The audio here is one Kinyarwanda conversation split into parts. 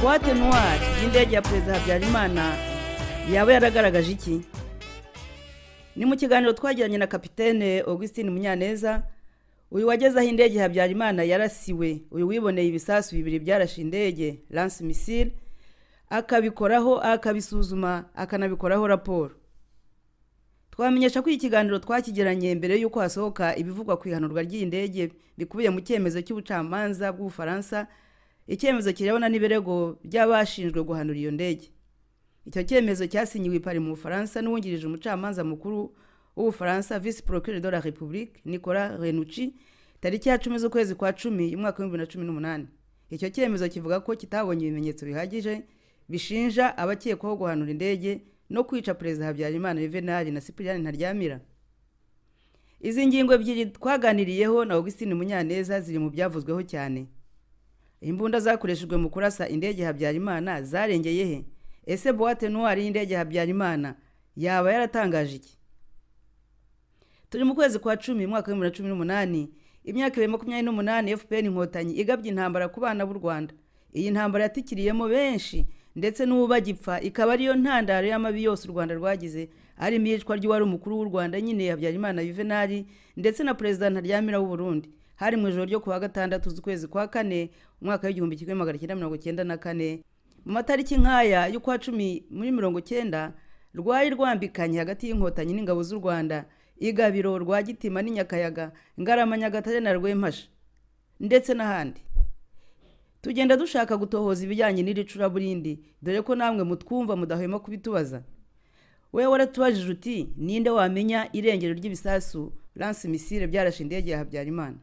buwate nuwari y'indege ya perezida habyarimana yaba yaragaragaje iki ni mu kiganiro twagiranye na kapitene augustin munyaneza uyu wageze aho indege habyarimana yarasiwe uyu wiboneye ibisasu bibiri byarashe indege lance misile akabikoraho akabisuzuma akanabikoraho raporo twamenyesha ko iyi kiganiro twakigiranye mbere y'uko hasohoka ibivugwa ku ihanurwa ry'indege bikubiye mu cyemezo cy'ubucamanza bw'ubufaransa icyemezo kirebana n'ibirego by'abashinjwe guhanura iyo ndege icyo cyemezo cyasinyiwe ipari mu bufaransa n'uwungirije umucamanza mukuru w'ubufaransa visi porokire de la repubulike nikora renuci tariki ya cumi z'ukwezi kwa cumi y'umwaka w'ibihumbi bibiri na cumi n'umunani icyo cyemezo kivuga ko kitabonye ibimenyetso bihagije bishinja abakekwaho guhanura indege no kwica perezida habyarimana yuvenali na sipiriyani ntaryamira izi ngingo ebyiri twaganiriyeho na augustin munyaneza ziri mu byavuzweho cyane imbunda zakoreshejwe mu kurasa indege habyarimana zarengeye he ese buwate nuwari y'indege habyarimana yaba yaratangaje iki turi mu kwezi kwa cumi mwaka w'ibihumbi bibiri na cumi n'umunani imyaka ibiri makumyabiri n'umunani fpr inkotanyi igabye intambara ku bana b'u rwanda iyi ntambara yatikiriyemo benshi ndetse n'ubu bagipfa ikaba ariyo ntandaro y'amabi yose u rwanda rwagize harimo iyicwa ry'uwari umukuru w'u rwanda nyine habyarimana yuvenali ndetse na perezida ntaryamira w'u burundi hari mu ijoro ryo ku wa gatandatu z'ukwezi kwa kane umwaka w'igihumbi kimwe magana cyenda mirongo cyenda na kane mu matariki nk'aya y'ukwa cumi muri mirongo cyenda rwari rwambikanye hagati y'inkotanyi n'ingabo z'u rwanda igabiro rwa gitima n'inyakayaga ngarama nyagatare na rwempasha ndetse n'ahandi tugenda dushaka gutohoza ibijyanye n'iri curaburindi dore ko namwe mutwumva mudahwema kubitubaza we waratubajije uti ninde wamenya irengero ry'ibisasu lance misile byarashe indege ya habyarimana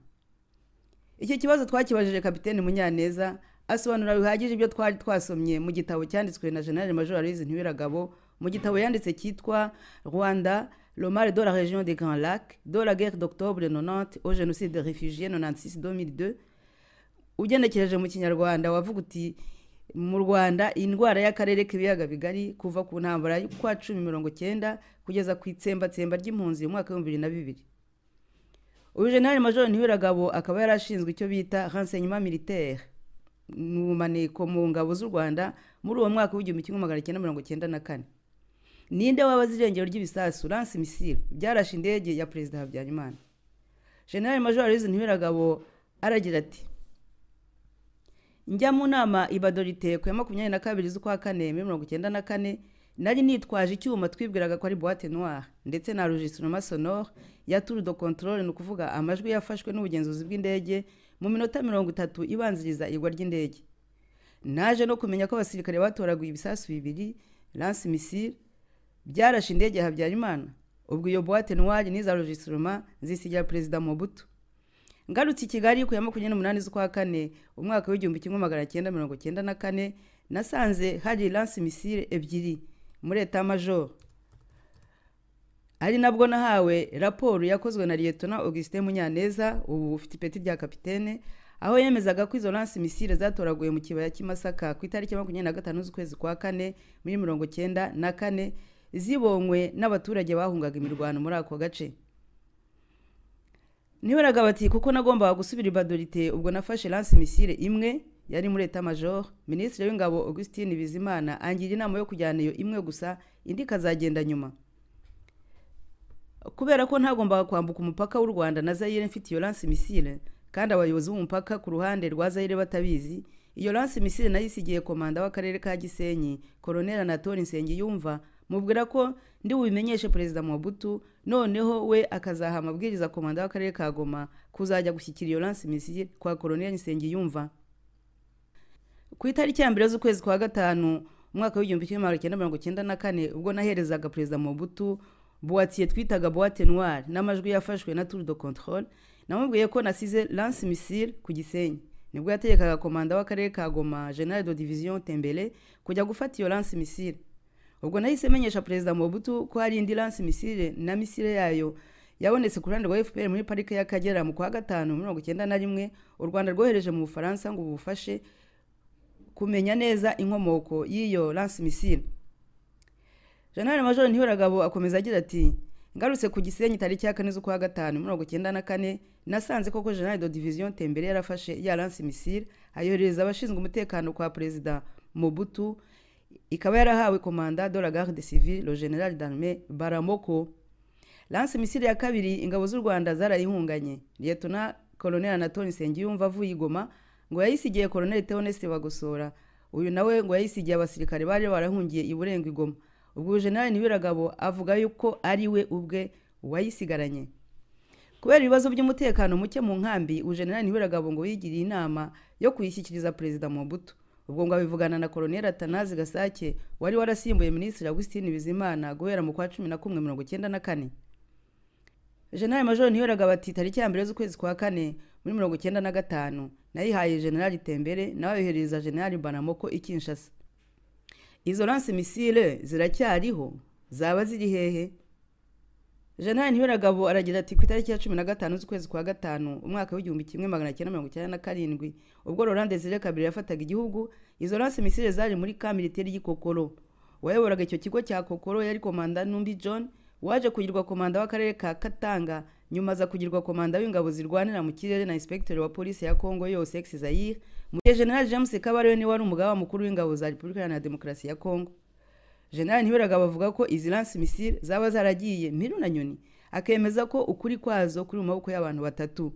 iki kibazo twakibajije kapitene munyaneza asobanura bihagije ibyo twari twasomye mu gitabo cyanditswe na generale major aloyizi ntiwiragabo mu gitabo yanditse cyitwa rwanda romare de la région des Grands Lacs, de la guerre d'octobre 90 au génocide des réfugiés 96-2002, ugenekereje mu kinyarwanda wavuga uti mu rwanda indwara y'akarere k'ibiyaga bigari kuva ku ntambara y'ukwa cumi mirongo cyenda kugeza ku itsembatsemba ry'impunzi mu mwaka w'ibihumbi bibiri na bibiri uyu generale major ntiwiragabo akaba yari ashinzwe icyo bita renseignement militaire ni ubumaniko mu ngabo z'u rwanda muri uwo mwaka w'igihumbi kimwe magana cyenda mirongo cyenda na kane ninde wabaze irengero ry'ibisasu lance misile byarashe indege ya perezida habyarimana generale major aloyizi ntiwiragabo aragira ati njya mu nama ibadorite ku ya makumyabiri na kabiri z'ukwa kane muri mirongo icyenda na kane nari nitwaje icyuma twibwiraga ko ari buwate noire ndetse na registrement sonore ya tour de controle ni ukuvuga amajwi yafashwe n'ubugenzuzi bw'indege mu minota mirongo itatu ibanziriza igwa ry'indege naje no kumenya ko abasirikare batoraguye ibisasu bibiri lance misile byarashe indege habyarimana ubwo iyo buwate noire n'iza registiroma zisigira perezida mobutu ngarutse i kigali ku ya makumyabiri n'umunani z'ukwa kane umwaka w'igihumbi kimwe magana cyenda mirongo cyenda na kane nasanze hari lance misile ebyiri muri eta majoro ari nabwo nahawe raporo yakozwe na liyetona augustin munyaneza ubu ufite ipeti rya kapitene aho yemezaga ko izo lance misile zatoraguye mu kibaya cy'imasaka ku itariki makumyabiri na gatanu z'ukwezi kwa kane muri mirongo cyenda na kane zibonywe n'abaturage bahungaga imirwano muri ako gace ntiweraga bati kuko nagombaga gusubira ibadorite ubwo nafashe lance misile imwe yari muri leta major minisitiri w'ingabo augustin bizimana angira inama yo kujyana iyo imwe gusa indi ikazagenda nyuma kubera ko ntagombaga kwambuka umupaka w'u rwanda na zayire mfite iyo lance misile kandi abayobozi b'umupaka ku ruhande rwa zayire batabizi iyo lance misile nayo isigiye komanda w'akarere ka gisenyi koroneri anatori nsengiyumva mubwira ko ndi bubimenyeshe perezida Mobutu noneho we akazaha amabwiriza komanda w'akarere ka goma kuzajya gushyikira iyo lance misile kwa koroneri nsengiyumva ku itariki ya mbere z'ukwezi kwa gatanu umwaka w'igihumbi kimwe magana cyenda mirongo cyenda na kane ubwo naherezaga perezida Mobutu buwatiye twitaga buwate noire n'amajwi yafashwe na tour de controle namubwiye ko nasize lance misile ku gisenyi nibwo yategekaga komanda w'akarere ka goma general de division tembele kujya gufata iyo lance misile ubwo nahise menyesha perezida Mobutu ko hari indi lance misile na misile yayo yabonetse ku ruhande rwa fpr muri parike y'akagera mu kwa gatanu mirongo icyenda na rimwe u rwanda rwohereje mu bufaransa ngo bufashe kumenya neza inkomoko y'iyo lance misile jenerali major ntihoragabo akomeza agira ati ngarutse ku gisenyi tariki ya kane z'ukwa gatanu mirongo icyenda na kane nasanze koko general de division tembere yarafashe ya lance misile ayoherereza abashinzwe umutekano kwa perezida mobutu ikaba yarahawe komanda de la garde civile le general d'armée baramoko lanse misiri ya kabiri ingabo z'u rwanda zarayihunganye liyetona koloneli anatoni nsengiyumva avuye igoma ngo yayisigiye koloneli teoneste bagosora uyu nawe ngo yayisigiye abasirikare bari barahungiye iburenga igoma ubwo generali ntibiragabo avuga yuko ari we ubwe wayisigaranye kubera ibibazo by'umutekano muke mu nkambi ujenerali ntibiragabo ngo yigiriye inama yo kuyishyikiriza perezida Mobutu ubwo ngo abivugana na koloneli atanazi gasake wari warasimbuye minisitiri Augustin bizimana guhera mu kwa cumi na kumwe mirongo icyenda na kane generali majoro ntibiragabo ati tariki ya mbere z'ukwezi kwa kane muri mirongo icyenda na gatanu nayihaye generali tembere nawe yohereza generali banamoko i kinshasa izo lanse misile ziracyariho zaba ziri hehe jeanine ntiberagabo aragira ati ku itariki ya cumi na gatanu z'ukwezi kwa gatanu umwaka w'igihumbi kimwe magana cyenda mirongo icyenda na karindwi ubwo rolande zire kabiri yafataga igihugu izo lanse misile zari muri ka militeri y'ikokoro wayoboraga icyo kigo cya kokoro yari komanda numbi john waje kugirwa komanda w'akarere ka katanga nyuma aza kugirwa komanda w'ingabo zirwanira mu kirere na inspekiteri wa polisi ya congo yose ex zayire mu gihe general james kabarebe niwe wari umugaba mukuru w'ingabo za repubulika iharanira demokarasi ya congo generali ntiberagabo avuga ko izi lanse misile zaba zaragiye mpiru na nyoni akemeza ko ukuri kwazo kuri mu maboko y'abantu batatu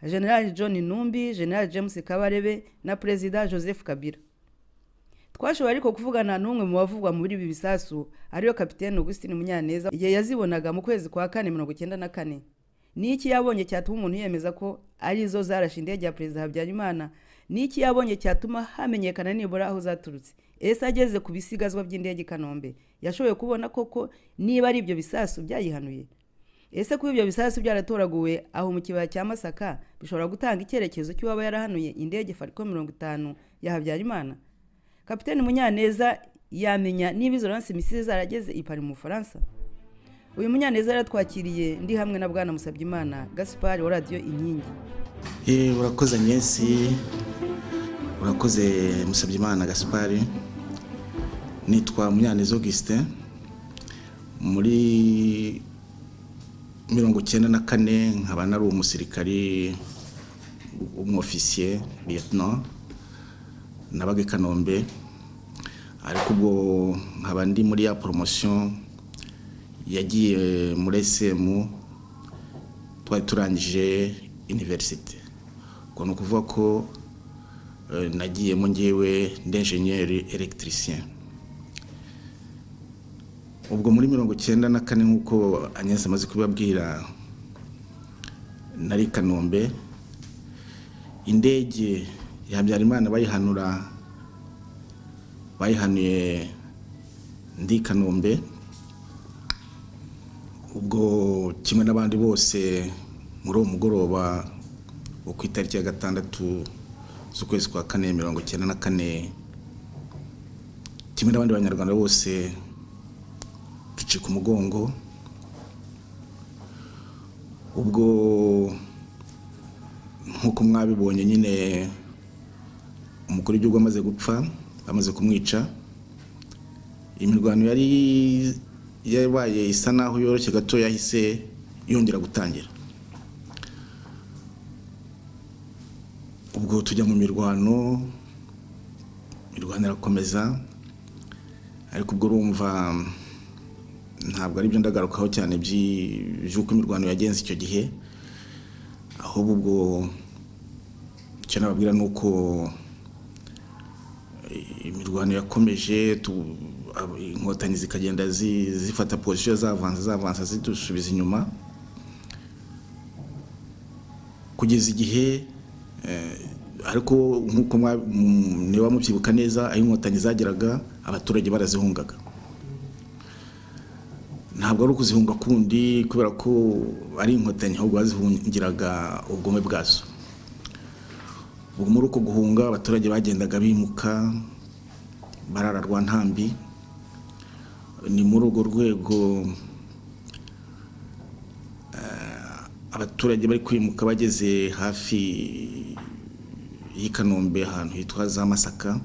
generali john numbi generali james kabarebe na perezida joseph kabira twashoboye ariko kuvugana n'umwe mu bavugwa muri ibi bisasu ariyo kapitene Augustin munyaneza igihe yazibonaga mu kwezi kwa kane mirongo icyenda na kane ni iki yabonye cyatuma umuntu yemeza ko ari zo zarashe indege ya perezida habyarimana ni iki yabonye cyatuma hamenyekana nibura aho zaturutse ese ageze ku bisigazwa by'indege i kanombe yashoboye kubona koko niba ari ibyo bisasu byayihanuye ese kuba ibyo bisasu byaratoraguwe aho mu kibaya cya masaka bishobora gutanga icyerekezo cy'uwaba yarahanuye indege fariko mirongo itanu ya habyarimana kapitani munyaneza yamenya niba izo ransi misiri zarageze i Paris mu bufaransa uyu munyaneza yaratwakiriye ndi hamwe na bwana musabyimana gaspari wa radiyo inkingi urakoze nyesi urakoze musabyimana gaspari nitwa munyaneza augustin muri mirongo icyenda na kane nkaba nari umusirikari w'umwofisiye liyetino nabaga i kanombe ariko ubwo nkaba ndi muri ya poromosiyo yagiye muri esemu twari turangije iniverisite ubwo ni ukuvuga ko nagiyemo ngewe ndenjenyeri elegitirisiyeni ubwo muri mirongo icyenda na kane nk'uko anyanza amaze kubibabwira nari kanombe indege ya habyarimana bayihanura bayihanuye ndi kanombe ubwo kimwe n'abandi bose muri uwo mugoroba wo ku itariki ya gatandatu z'ukwezi kwa kane mirongo icyenda na kane kimwe n'abandi banyarwanda bose ducika umugongo ubwo nk'uko mwabibonye nyine umukuru w'igihugu amaze gupfa bamaze kumwica imirwano yari yabaye isa naho yoroshye gato yahise yongera gutangira ubwo tujya mu mirwano imirwano irakomeza ariko ubwo urumva ntabwo ari byo ndagarukaho cyane by'uko imirwano yagenze icyo gihe ahubwo ubwo icyo nababwira ni uko imirwano yakomeje inkotanyi zikagenda zifata pozisiyo zavanza zavanza zidusubiza inyuma kugeza igihe ariko nk'uko niba mubyibuka neza aho inkotanyi zageraga abaturage barazihungaga ntabwo ari ukuzihunga kundi kubera ko ari inkotanyi ahubwo bazihungiraga ubwome bwazo ubwo muri uko guhunga abaturage bagendaga bimuka barararwa ntambi ni muri urwo rwego abaturage bari kwimuka bageze hafi y'i kanombe ahantu hitwa za masaka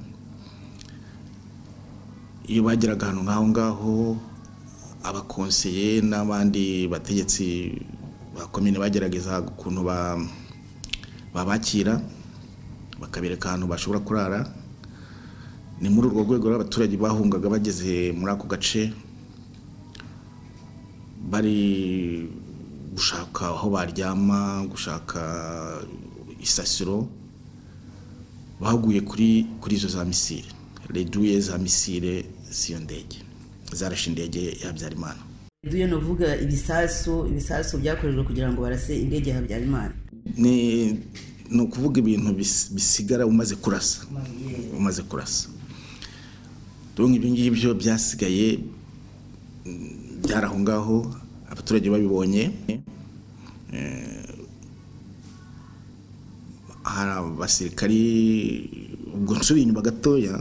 iyo bageraga ahantu nk'aho ngaho abakonseye n'abandi bategetsi ba komine bagerageza ukuntu babakira bakabereka ahantu bashobora kurara ni muri urwo rwego abaturage bahungaga bageze muri ako gace bari gushaka aho baryama gushaka isasiro bahuguye kuri kuri izo za misire reduye za misire z'iyo ndege zarashe indege ya habyarimana reduye ni uvuga ibisasu ibisasu byakorejwe kugira ngo barase indege ya habyarimana ni ni ukuvuga ibintu bis- bisigara umaze kurasa umaze kurasa donc ibyo ngibyo byasigaye mm, byari aho ngaho abaturage babibonye Eh, hari abasirikari ubwo nsubira inyuma gatoya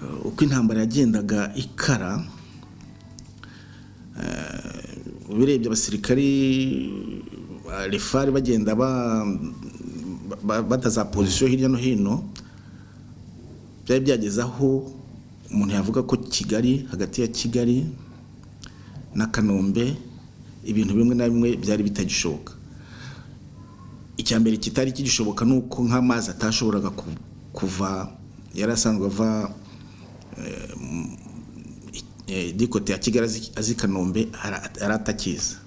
eh, uko intambara yagendaga ikara eh, ubirebye abasirikari ba refari bagenda ba- ba- bataza pozisiyo hirya no hino byari byageze aho umuntu yavuga ko kigali hagati ya kigali na kanombe ibintu bimwe na bimwe byari bitagishoboka icya mbere kitari kigishoboka ni uko nk'amazi atashoboraga ku- kuva yari asanzwe ava eh, mu- eh, dikote ya kigali azi- azi kanombe ara- yari atakiza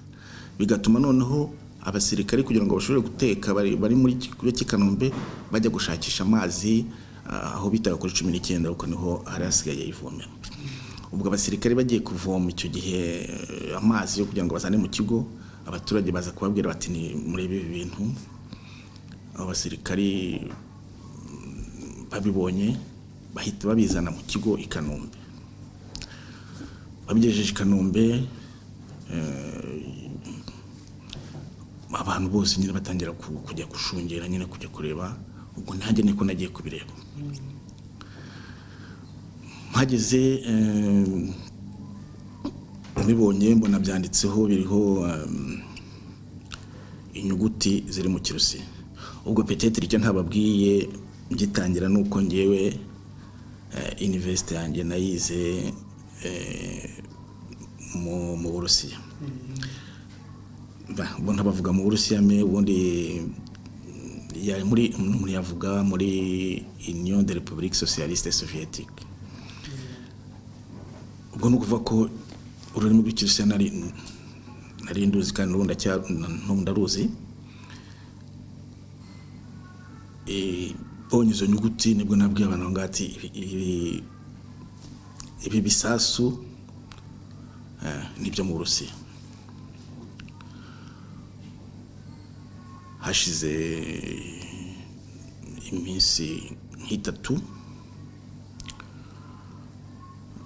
bigatuma noneho abasirikari kugira ngo bashobore guteka bari bari muri kigo cy'i kanombe bajya gushakisha amazi ah, aho bitaga kuri cumi n'icyenda kuko niho hari hasigaye ivomero ubwo abasirikari bagiye kuvoma icyo gihe eh, amazi yo kugira ngo bazane mu kigo abaturage baza kubabwira bati ni muri ibi bintu abo basirikari mm, babibonye bahita babizana mu kigo i kanombe babigejeje i kanombe abantu bose nyine batangira ku- kujya gushungera nyine kujya kureba ubwo nanjye niko nagiye kubireba mpageze em, mbibonye mbona byanditseho biriho em, inyuguti ziri mu kirusi ubwo peteteri icyo ntababwiye gitangira ni uko ngewe eh, university yanjye nayize eh, mu mu burusiya Ba- ubu ntabavuga mu burusiya me ubundi mm, ya- muri umuntu yavuga muri union de republique socialiste soviétique ubwo ni ukuvuga ko ururimi rw'ikirusiya nari nari nduzi kandi n'ubu ndacya- n'ubu ndaruzi Eh, mbonye izo nyuguti nibwo nabwiye abantu aho ngaho ati "Ibi- ibi- ibi bisasu eh, ni ibyo mu burusiya hashize iminsi nk'itatu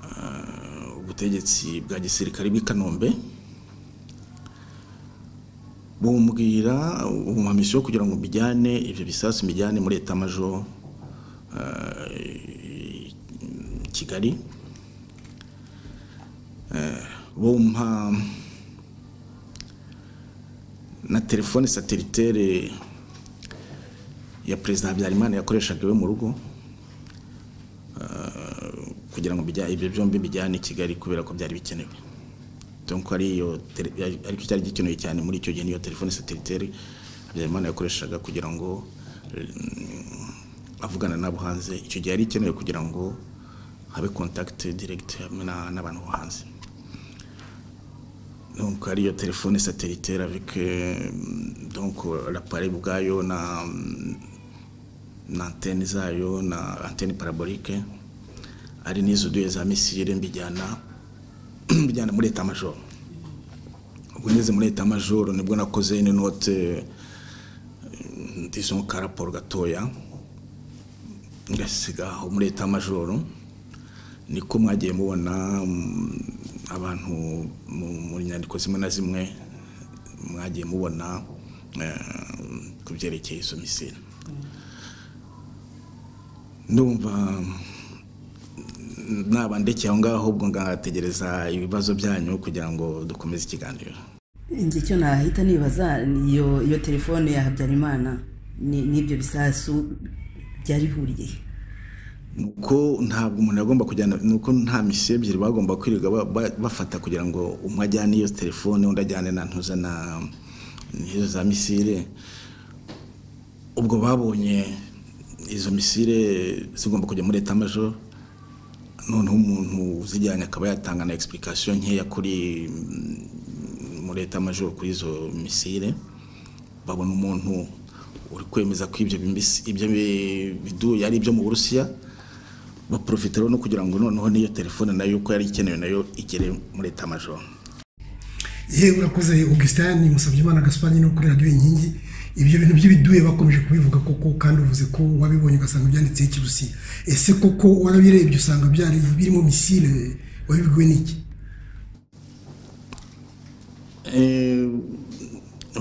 ah, ubutegetsi bwa gisirikare bw'i kanombe bumubwira umumamisi wo kugira ngo mbijyane ibyo bisasu mbijyane muri etamajo ah, i- kigali Eh, bumpa na telefone satiritere ya perezida habyarimana yakoreshaga iwe mu rugo eh, kugira ngo bijya- ibyo byombi bijyane i kigali kubera ko byari bikenewe donc ari iyo tele- ari- ariko cyari gikenewe cyane muri icyo gihe niyo telefone satiritere habyarimana yakoreshaga kugira ngo mm, avugana nabo hanze icyo gihe yari ikenewe kugira ngo habe contact direct na- n'abantu bo hanze donc ariyo telefone satellitaire avec euh, donc euh, l'appareil bwayo na mm, na antenne zayo na antenne parabolique ari n'izo duye za missile mbijyana mbijyana muri eta major ubwo ngeze muri eta major nibwo nakoze une note euh, disons ka rapport gatoya ngasiga aho muri eta major niko mwagiye mubona mm, abantu mu- mu nyandiko zimwe na zimwe mwagiye mubona eh, ku byerekeye izo misiri ndumva mm, naba ndekeye aho ngaho ubwo ngategereza ibibazo byanyu kugira ngo dukomeze ikiganiro njye cyo nahita nibaza ni iyo iyo telefone ya habyarimana ni- n'ibyo bisasu byarihuriye nuko ntabwo umuntu agomba kujyana nuko nta misiyo ebyiri bagomba kwirirwa ba- ba- bafata kugira ngo umwe ajyane iyo telefone undi ajyane na ntuza na n'izo za misire ubwo babonye izo misire zigomba kujya muri eta majoro noneho umuntu uzijyanye akaba yatanga na egispurikasiyo nkeya kuri muri eta majoro kuri izo misire babona umuntu uri kwemeza ko ibyo biduye ari ibyo mu burusiya baporofitiraho no kugira ngo noneho n'iyo telefone nayo uko yari ikenewe nayo igere muri eta majoro yewe urakoze augustin musabye imana gasupanye no kuri radiyo inkingi ibyo bintu by'ibiduye bakomeje kubivuga koko kandi uvuze ko wabibonye ugasanga byanditseho ikirusiya ese koko warabirebye usanga byari birimo misile wabibwiwe n'iki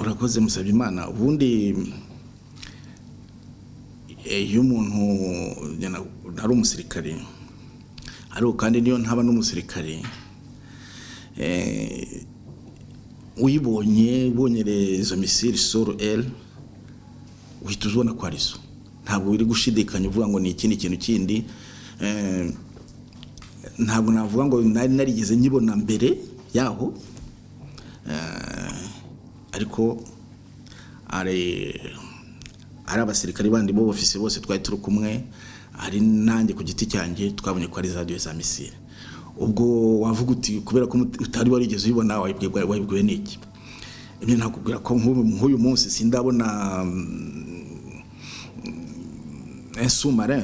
urakoze musabye imana ubundi iyo umuntu ari umusirikare ariko kandi niyo ntaba n'umusirikare uyibonye ubonye izo misiri soro eri uhita uzibona ko ari zo ntabwo uri gushidikanya uvuga ngo ni ikindi kintu kindi ntabwo navuga ngo nari narigeze nyibona mbere yaho ariko ari abasirikare bandi b'obofisi bose twari turi kumwe hari nanjye ku giti cyanjye twabonye ko ari za diyo za misiri ubwo wavuga uti kubera ko utari warigeze ubibona wayibwiwe n'iki ibyo nakubwira ko nk'uyu munsi sindabona esumare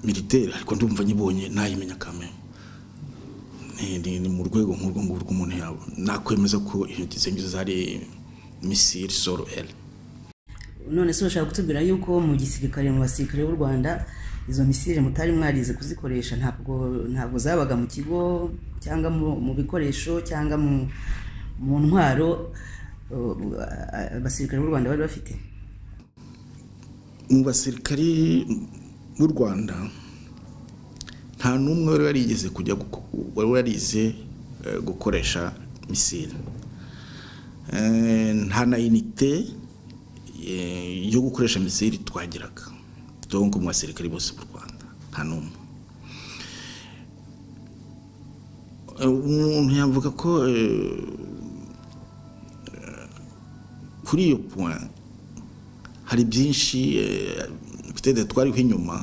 militeri ariko ndumva nyibonye ntayimenya kame ni mu rwego nk'urwo ngurwo umuntu yaba nakwemeza ko intoki ze ngizo zari misiri soro eri none se urashaka kutubwira yuko mu gisirikare mu basirikare b'u rwanda izo misire mutari mwarize kuzikoresha ntabwo ntabwo zabaga mu kigo cyangwa mu bikoresho cyangwa mu ntwaro abasirikare b'u rwanda bari bafite mu basirikare b'u rwanda nta n'umwe wari warigeze kujya wari warize gukoresha misire nta na inite yo gukoresha misire twagiraga donko mu basirikare bose b'u rwanda nta n'umwe umuntu yavuga ko kuri iyo point hari byinshi twari twariho inyuma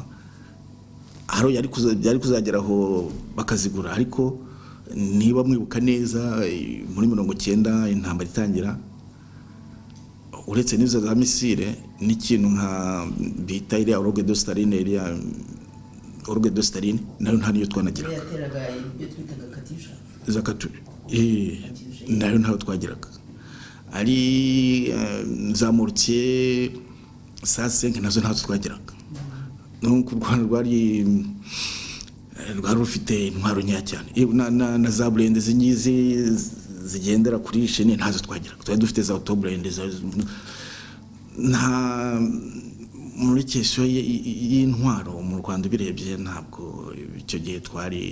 haro byari kuzageraho bakazigura ariko niba mwibuka neza muri mirongo icyenda intambara itangira uretse n'izo za misire n'ikintu nka bita iriya oruge dositarine iriya oruge dositarine nayo nta niyo twanagiraga za katusha nayo ntayo twagiraga ari za morutiye saa senke nazo ntazo twagiraga nuko u rwanda rwari rwari rufite intwaro nkeya cyane na za burende z'ingizi zigendera kuri sheni ntazo twagira twari dufite za otoburende nta muri kesiyo y'intwaro mu rwanda ubirebye ntabwo icyo gihe twari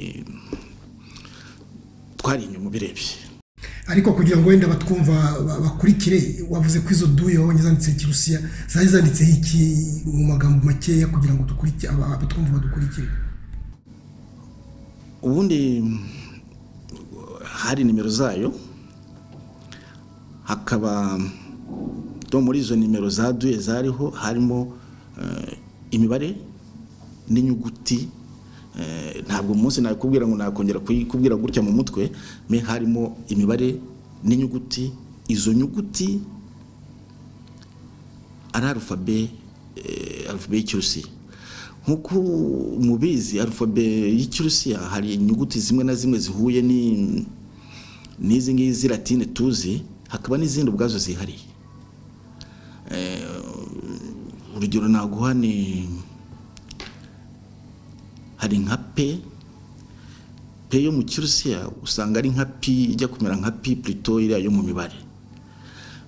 twari inyuma ubirebye ariko kugira ngo wenda batwumva bakurikire wavuze ko izo duye wabonye zanditse kirusiya zari zanditseho iki mu magambo makeya kugira ngo abatwumva badukurikire ubundi hari nimero zayo hakaba no muri izo nimero za duye zariho harimo imibare n'inyuguti ntabwo umunsi nakubwira ngo nakongera kuyikubwira gutya mu mutwe me harimo imibare n'inyuguti izo nyuguti ari arufabe arufabe y'ikirusiya nk'uko mubizi arufabe y'ikirusiya hari inyuguti zimwe na zimwe zihuye ni n'izi ngizi latine tuzi hakaba n'izindi ubwazo zihariye urugero naguha ni hari nka pe pe yo mu kirusiya usanga ari nka pi ijya kumera nka pi purito iriya yo mu mibare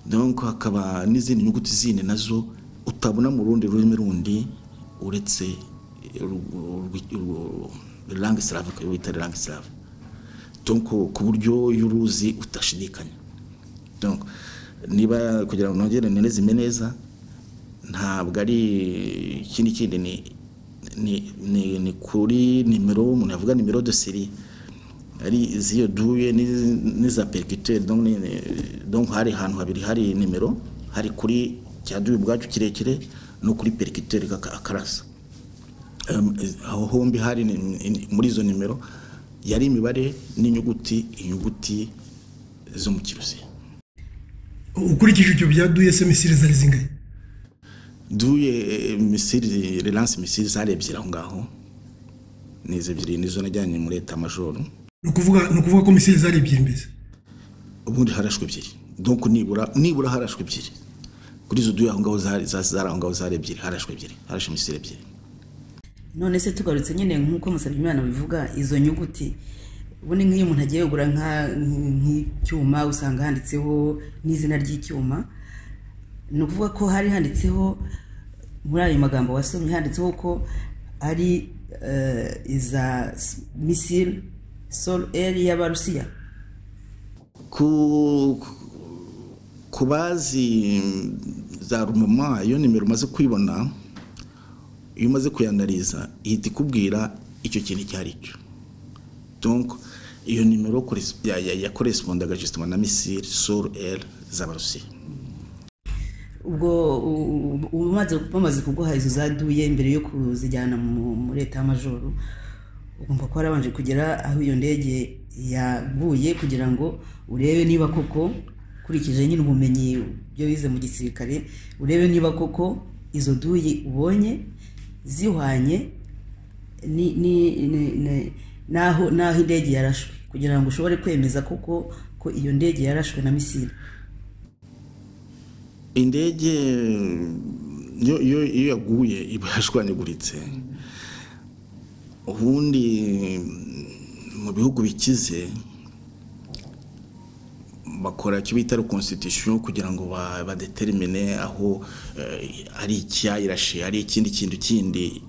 nuko hakaba n'izindi nyuguti zindi nazo utabona mu rundi rurimi rundi uretse langue slave bita langue slave ku buryo iyo uruzi udashidikanya niba kugira ngo nongere none neza ntabwo ari ikindi kindi ni kuri nimero umuntu yavuga nimero de seri ari iziyo duye n'iza perikiteri hari ahantu habiri hari nimero hari kuri cya duye ubwacyo kirekire no kuri perikiteri akarasa aho hombi hari muri izo nimero yari imibare n'inyuguti inyuguti zo mu kirusiya ukurikije ibyo byaduye se misiri zari zingahe duye misiri relance misiri zari ebyiri aho ngaho ni izo ebyiri nizo najyanye muri leta majoro ni ukuvuga ko misiri zari ebyiri mbese ubundi harashwe ebyiri donc nibura nibura harashwe ebyiri kuri izo duye aho ngaho zari aho ngaho zari ebyiri harashwe ebyiri harashwe misiri ebyiri none se tugarutse nyine nk'uko musabyimana bivuga izo nyuguti ubundi nk'iyo umuntu agiye kugura nk'icyuma usanga handitseho n'izina ry'icyuma ni ukuvuga ko hari handitseho muri ayo magambo wasomye handitseho ko ari iza misile solo eri y'abarusiya ku bazi za rumama iyo nimero umaze kwibona iyo umaze kuyanariza ihita ikubwira icyo kintu icyo ari cyo donko iyo nimero yakorespondaga jisitoma na misiri suru eri z'abarusiya ubwo umaze bamaze kuguha izo zaduye mbere yo kuzijyana muri leta y'amajoro ugomba kuba warabanje kugera aho iyo ndege yaguye kugira ngo urebe niba koko ukurikije nyine ubumenyi byo wize mu gisirikare urebe niba koko izo duye ubonye zihwanye n'aho indege yarashwe kugira ngo ushobore kwemeza koko ko iyo ndege yarashwe na misiri indege iyo yaguye iba yashwanyaguritse ubundi mu bihugu bikize bakora icyo bita reconstitution kugira ngo badetermine aho ari icyayirashe ari ikindi kintu kindi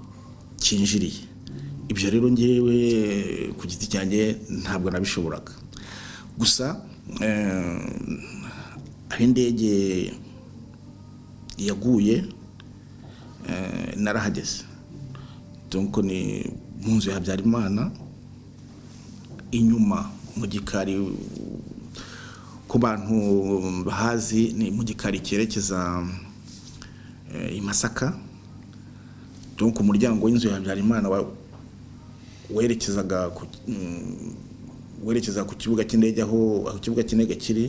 cyinjiriye ibyo rero ngewe ku giti cyanjye ntabwo nabishoboraga gusa aho indege yaguye narahageze dore ni mu nzu ya habyarimana inyuma mu gikari ku bantu bahazi ni mu gikari cyerekeza i masaka ku muryango w'inzu ya habyarimana werekezaga werekeza ku kibuga cy'indege aho ikibuga cy'indege kiri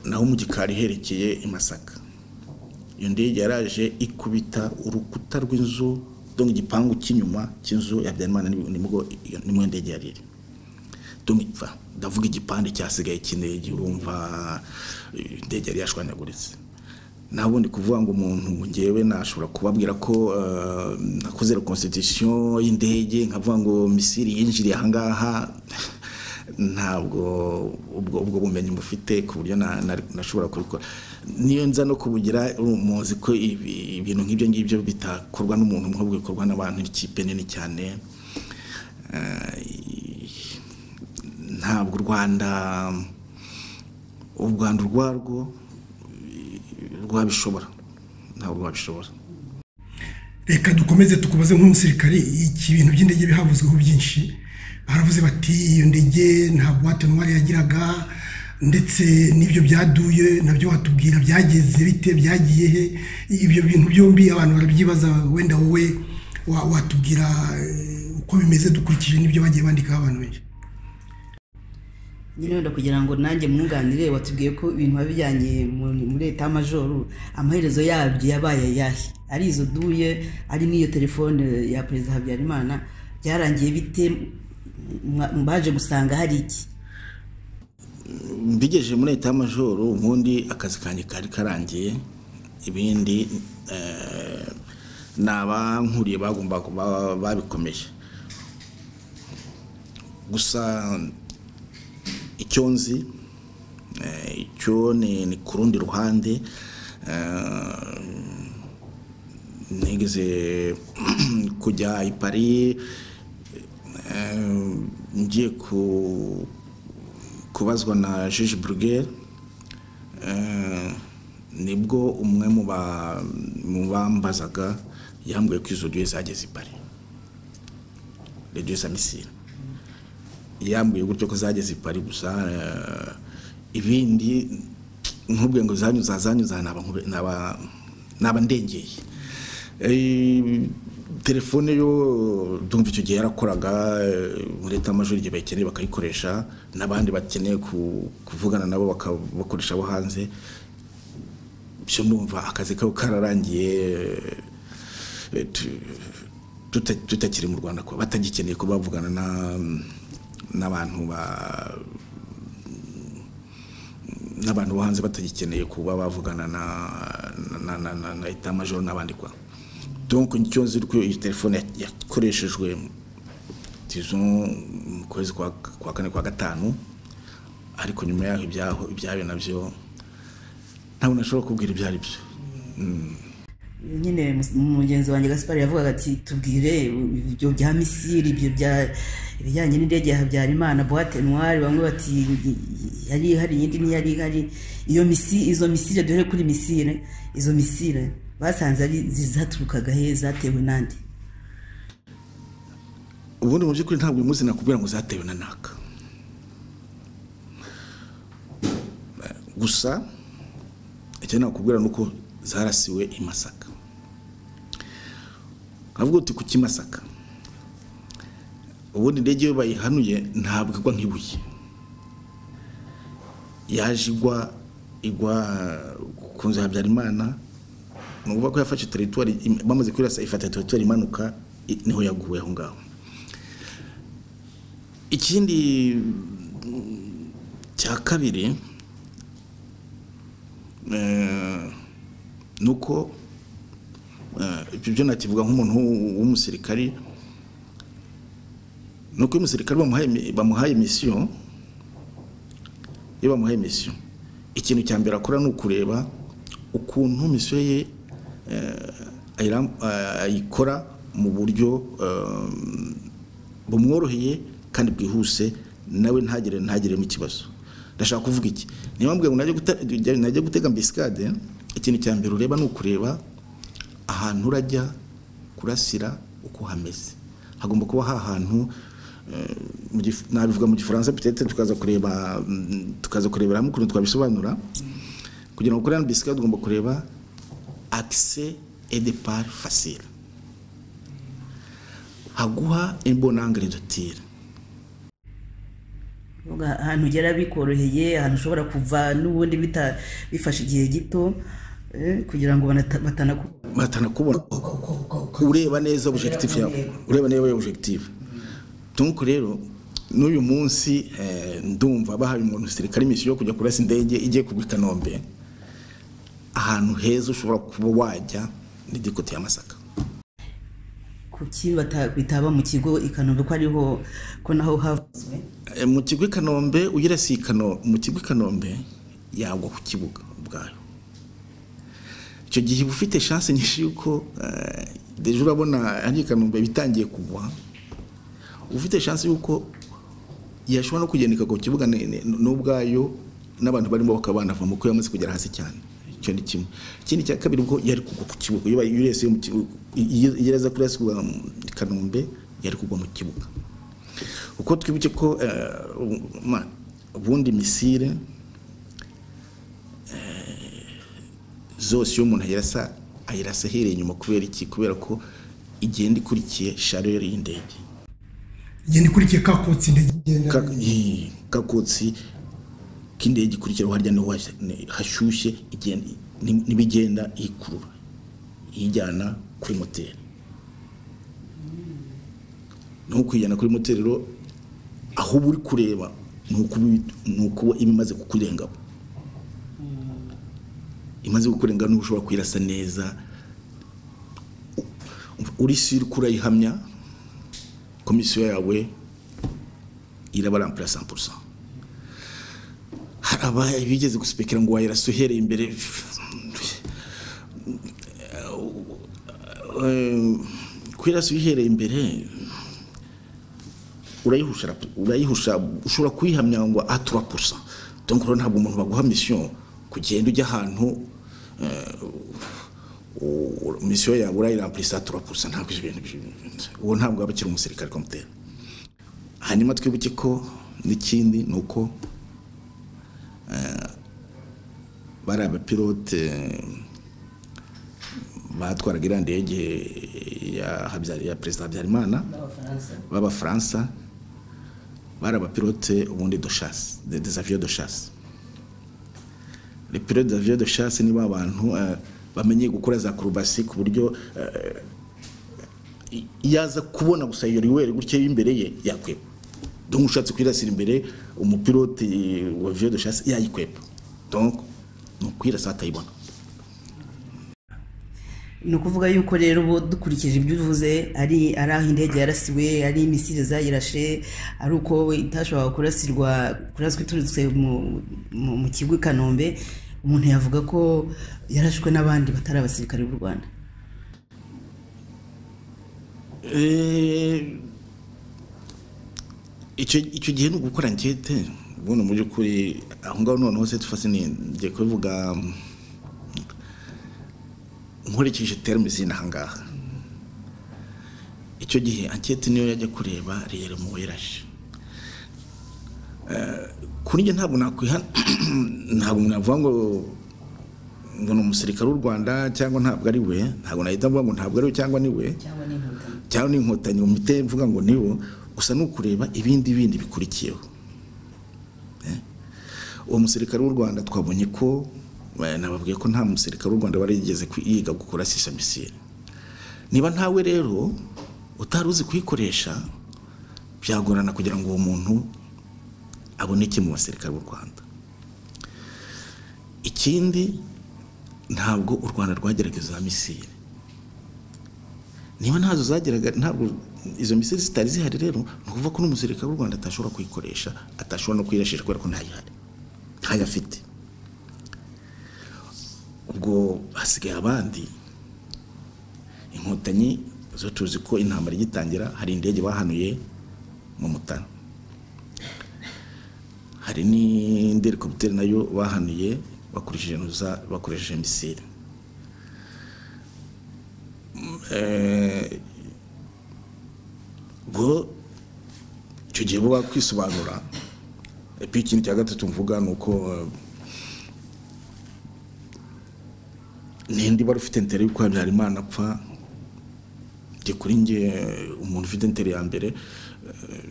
naho mu gikari herekeye i masaka iyo ndege yaraje ikubita urukuta rw'inzu igipangu cy'inyuma cy'inzu ya habyarimana nimwe indege yari iri ndavuga igipande cyasigaye cy'indege urumva indege yari yashwanyaguritse ntabwo ndi kuvuga ngo umuntu ngewe nashobora kubabwira ko nakoze reconstitution y'indege nkavuga ngo misiri yinjiriye ahangaha ntabwo ubwo bumenyi mufite ku buryo nashobora kubikora niyo nza no kubugira muzi ko ibintu nk'ibyo ngibyo bitakorwa n'umuntu nk'ubwo bikorwa n'abantu ikipe nini cyane ntabwo u rwanda u rwanda urwarwo rwabishobora ntabwo rwabishobora reka dukomeze tukubaze nk'umusirikare ibintu by'indege bihavuzweho byinshi baravuze bati iyo ndege nta buwate ntwari yagiraga ndetse n'ibyo byaduye nabyo watubwira byageze bite byagiye he ibyo bintu byombi abantu barabyibaza wenda wowe watubwira uko bimeze dukurikije n'ibyo bagiye bandikaho abantu benshi nyine wenda kugira ngo nanjye mwunganire watubwiye ko ibintu biba bijyanye muri leta y'amajoro amaherezo yabyo yabaye ayahe ari izo duye ari n'iyo telefone ya perezida habyarimana byarangiye bite baje gusanga hari iki mbigejeje muri leta y'amajoro ubundi akazi kanjye kari karangiye ibindi ni abankuriye bagomba babikomeje gusa icyo nzi icyo ni ku rundi ruhande nigeze kujya i pari ngiye kubazwa na jiji burugeri nibwo umwe mu bambazaga yambwiye ko izo ryo zageze i pari radiyo za misiri yambwiye gutyo ko zageze i pari gusa ibindi nk'ubwe ngo zanyuza zanyuza naba ndengeye Eh, telefone yo ndumva icyo gihe yarakoraga eh, muri leta amajwi igihe bayikeneye bakayikoresha n'abandi bakeneye ku- kuvugana nabo bakabakoresha abo hanze byo ndumva akazi kabo kararangiye eh, tu- tuta- tutakiri mu rwanda kuba batagikeneye kuba bavugana na- n'abantu ba n'abantu bo hanze batagikeneye kuba bavugana na na na na na etamajoro n'abandi kwa donc icyo nzi ko iyi telefone ya- yakoreshejwe tizo mu kwezi kwa kwa kane kwa gatanu ariko nyuma yaho ibyaho ibyayo nabyo ntabwo nashobora kubwira ibyo ari byo nyine mus- mugenzi wanjye gaspari yavugaga ati tubwire ibyo bya misiri ibyo bya ibijyanye n'indege ya habyarimana buwate nwari bamwe bati yari ihari iyindi ntiyari ihari iyo misi izo misire duhere kuri misire izo misire basanze ari zaturukaga he zatewe nande ubundi mu by'ukuri ntabwo uyu munsi nakubwira ngo zatewe na naka gusa icyo nakubwira ni uko zarasiwe i masaka nkavuga uti ku kimasaka ubundi indege iyo bayihanuye ntabwo igwa nk'ibuye yaje igwa igwa ku nzu ya habyarimana ni ukuvuga ko yafashe teritwari bamaze kurasa ifata teritwari imanuka i- niho yaguye aho ngaho ikindi mm, cya kabiri eh, ni uko eh, ibyo byo nakivuga nk'umuntu w'u- w'umusirikari ni uko iyo umusirikari bamuhaye mi- bamuhaye misiyo iyo bamuhaye misiyo ikintu cya mbere akora ni ukureba ukuntu misiyo ye eh, ayira- eh, ayikora mu buryo eh, bumworoheye kandi bwihuse nawe ntagire ntagiremo ikibazo ndashaka kuvuga iki niba mbwira ngo najye guta- jya- najya gutega mbisikade ikintu cya mbere ureba ni ukureba ahantu urajya kurasira uko hameze hagomba kuba hahantu eh, mu gif- nabivuga mu gifaransa pitete tukaza kureba mm, tukaza kurebera hamwe ukuntu twabisobanura kugira ngo ukore hano bisikade ugomba kureba akise edepar fasira haguha imbonangere dutira Uvuga ahantu ugera bikoroheye ahantu ushobora kuva n'ubundi bita- bifashe igihe gito eh, kugira ngo banata- batanakubona batanakubona uka- uka- uka- uka- ureba neza objectif yawe ureba neza objectif donc rero n'uyu munsi eh, ndumva bahaye umuntu sirikare misiyo yo kujya kurasa indege igiye kugwa i kanombe ahantu heza ushobora kuba wajya ni dikote ya masaka kuki bata- bitaba mu kigo i kanombe ko ariho ko naho havuzwe Eh, mu kigo i kanombe uyirasiye i Kano- mu kigo i kanombe yagwa ku kibuga ubwayo icyo gihe uba ufite chance nyinshi yuko eh, deje urabona hari i kanombe bitangiye kugwa uba ufite chance yuko yashobora no kugenda ikagwa ku kibuga ni- ni- n'ubwayo n'abantu barimo bakaba banavamo kuko yamaze kugera hasi cyane icyo ni kimwe ikindi cya kabiri ubwo yari kugwa ku kibuga iyo bayi- iyo uresiye mu kibuga iyo iyo iraza kurasirwa mu kanombe yari kugwa mu kibuga uko twibuke ko eh, ubu- ma- ubundi misire eh, zose iyo umuntu ayirasa ayirasa ahereye inyuma kubera iki kubera ko igenda ikurikiye shareri y'indege igenda ikurikiye kakotsi indege igenda Ka- i- kakotsi k'indege ikurikiraho harya niho hashya- ni- hashyushye igenda- ni- n'ibigenda ikurura iyijyana kuri moteri no kuyijyana kuri moteri rero aho uba uri kureba ni ukubi- ni ukuba iba imaze kukurengaho imaze kukurenga niho ushobora kuyirasa neza U- uri siri kurayihamya komisiyo yawe irabarampura 100% hari abaye bigeze gusipekera ngo wayirasa uhereye imbere Eh, kuyirasa uyihereye imbere urayihusha urayihusha ushobora kuyihamya ngo atura pusa donc rero ntabwo umuntu baguha mission kugenda ujya ahantu misiyo yawe urayirampurisa atura pusa ntabwo ibyo bintu bi- uwo ntabwo aba akiri umusirikare komutera hanyuma twibuke ko n'ikindi ni uko eh, bari abapilote eh, batwaraga iriya ndege ya Habya- ya perezida habyarimana b'abafaransa bari abapilote ubundi doshasi desaviyo doshasi repilote daviyo doshasi ni ba bantu eh, bamenye gukora za kurubasi ku buryo eh, i- iyo aza kubona gusa iyo riweri gutya y'imbere ye yakwepa donc ushatse kwirasira imbere umupilote eh, wa viyo doshasi yayikwepa donc ni ukwirasa atayibona ni ukuvuga yuko rero ubu dukurikije ibyo uvuze ari ari aho indege yarasiwe ari imisire zayirashe ari uko itashobora kurasirwa kuraswa iturutse mu- mu mu kigo i kanombe umuntu yavuga ko yarashwe n'abandi batari abasirikare b'u rwanda Eh, icyo icyo gihe ni ugukora ankete ubundi mu by'ukuri aho ngaho noneho se tufase ni ngiye kubivuga mm, nkurikije terme zina aha ngaha icyo gihe ankete niyo yajya kureba rero mu werashe kuri njye ntabwo nakwiha ntabwo navuga ngo ngo ni umusirikare w'u rwanda cyangwa ntabwo ari we ntabwo nahita mvuga ngo ntabwo ari we cyangwa ni we cyangwa n'inkotanyi cyangwa n'inkotanyi mu mite mvuga ngo niwo gusa ni ukureba ibindi bindi bikurikiyeho Eh? uwo musirikare w'u rwanda twabonye ko eh, nababwiye ko nta musirikare w'u rwanda warigeze kwi- yiga gukora sisamisire niba ntawe rero utari uzi kuyikoresha byagorana kugira ngo uwo muntu aboneke mu basirikare b'u rwanda ikindi ntabwo u rwanda rwageraga za misire niba ntazo zageraga ntabwo izo misiri zitari zihari rero ni ukuvuga ko n'umusirikare w'u rwanda atashobora kuyikoresha atashobora no kuyirashisha kubera ko ntayihari ntayo afite ubwo hasigaye abandi inkotanyi zo tuzi ko intambara igitangira hari indege bahanuye mu mutara hari n'indi helikopiteri nayo bahanuye bakoresheje nuza- bakoresheje misiri ubwo icyo gihe buba kwisobanura epi ikindi cya gatatu mvuga ni uko eh, ninde wari ufite intere yuko habyarimana apfa njye kuri njye eh, umuntu ufite intere ya mbere eh,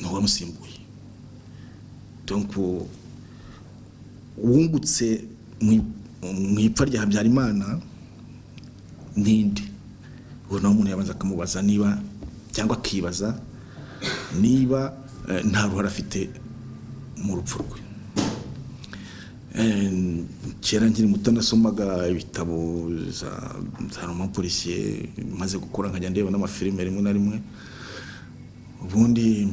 ni uwamusimbuye donc wungutse mu- mu ipfa rya habyarimana n'indi ubu nawe umuntu yabanza akamubaza niba cyangwa akibaza niba eh, nta ruhare afite mu rupfu rwe Eh, kera nkiri muto nasomaga ibitabo za za roma polisiye maze gukura nkajya ndeba n'amafilime rimwe na rimwe ubundi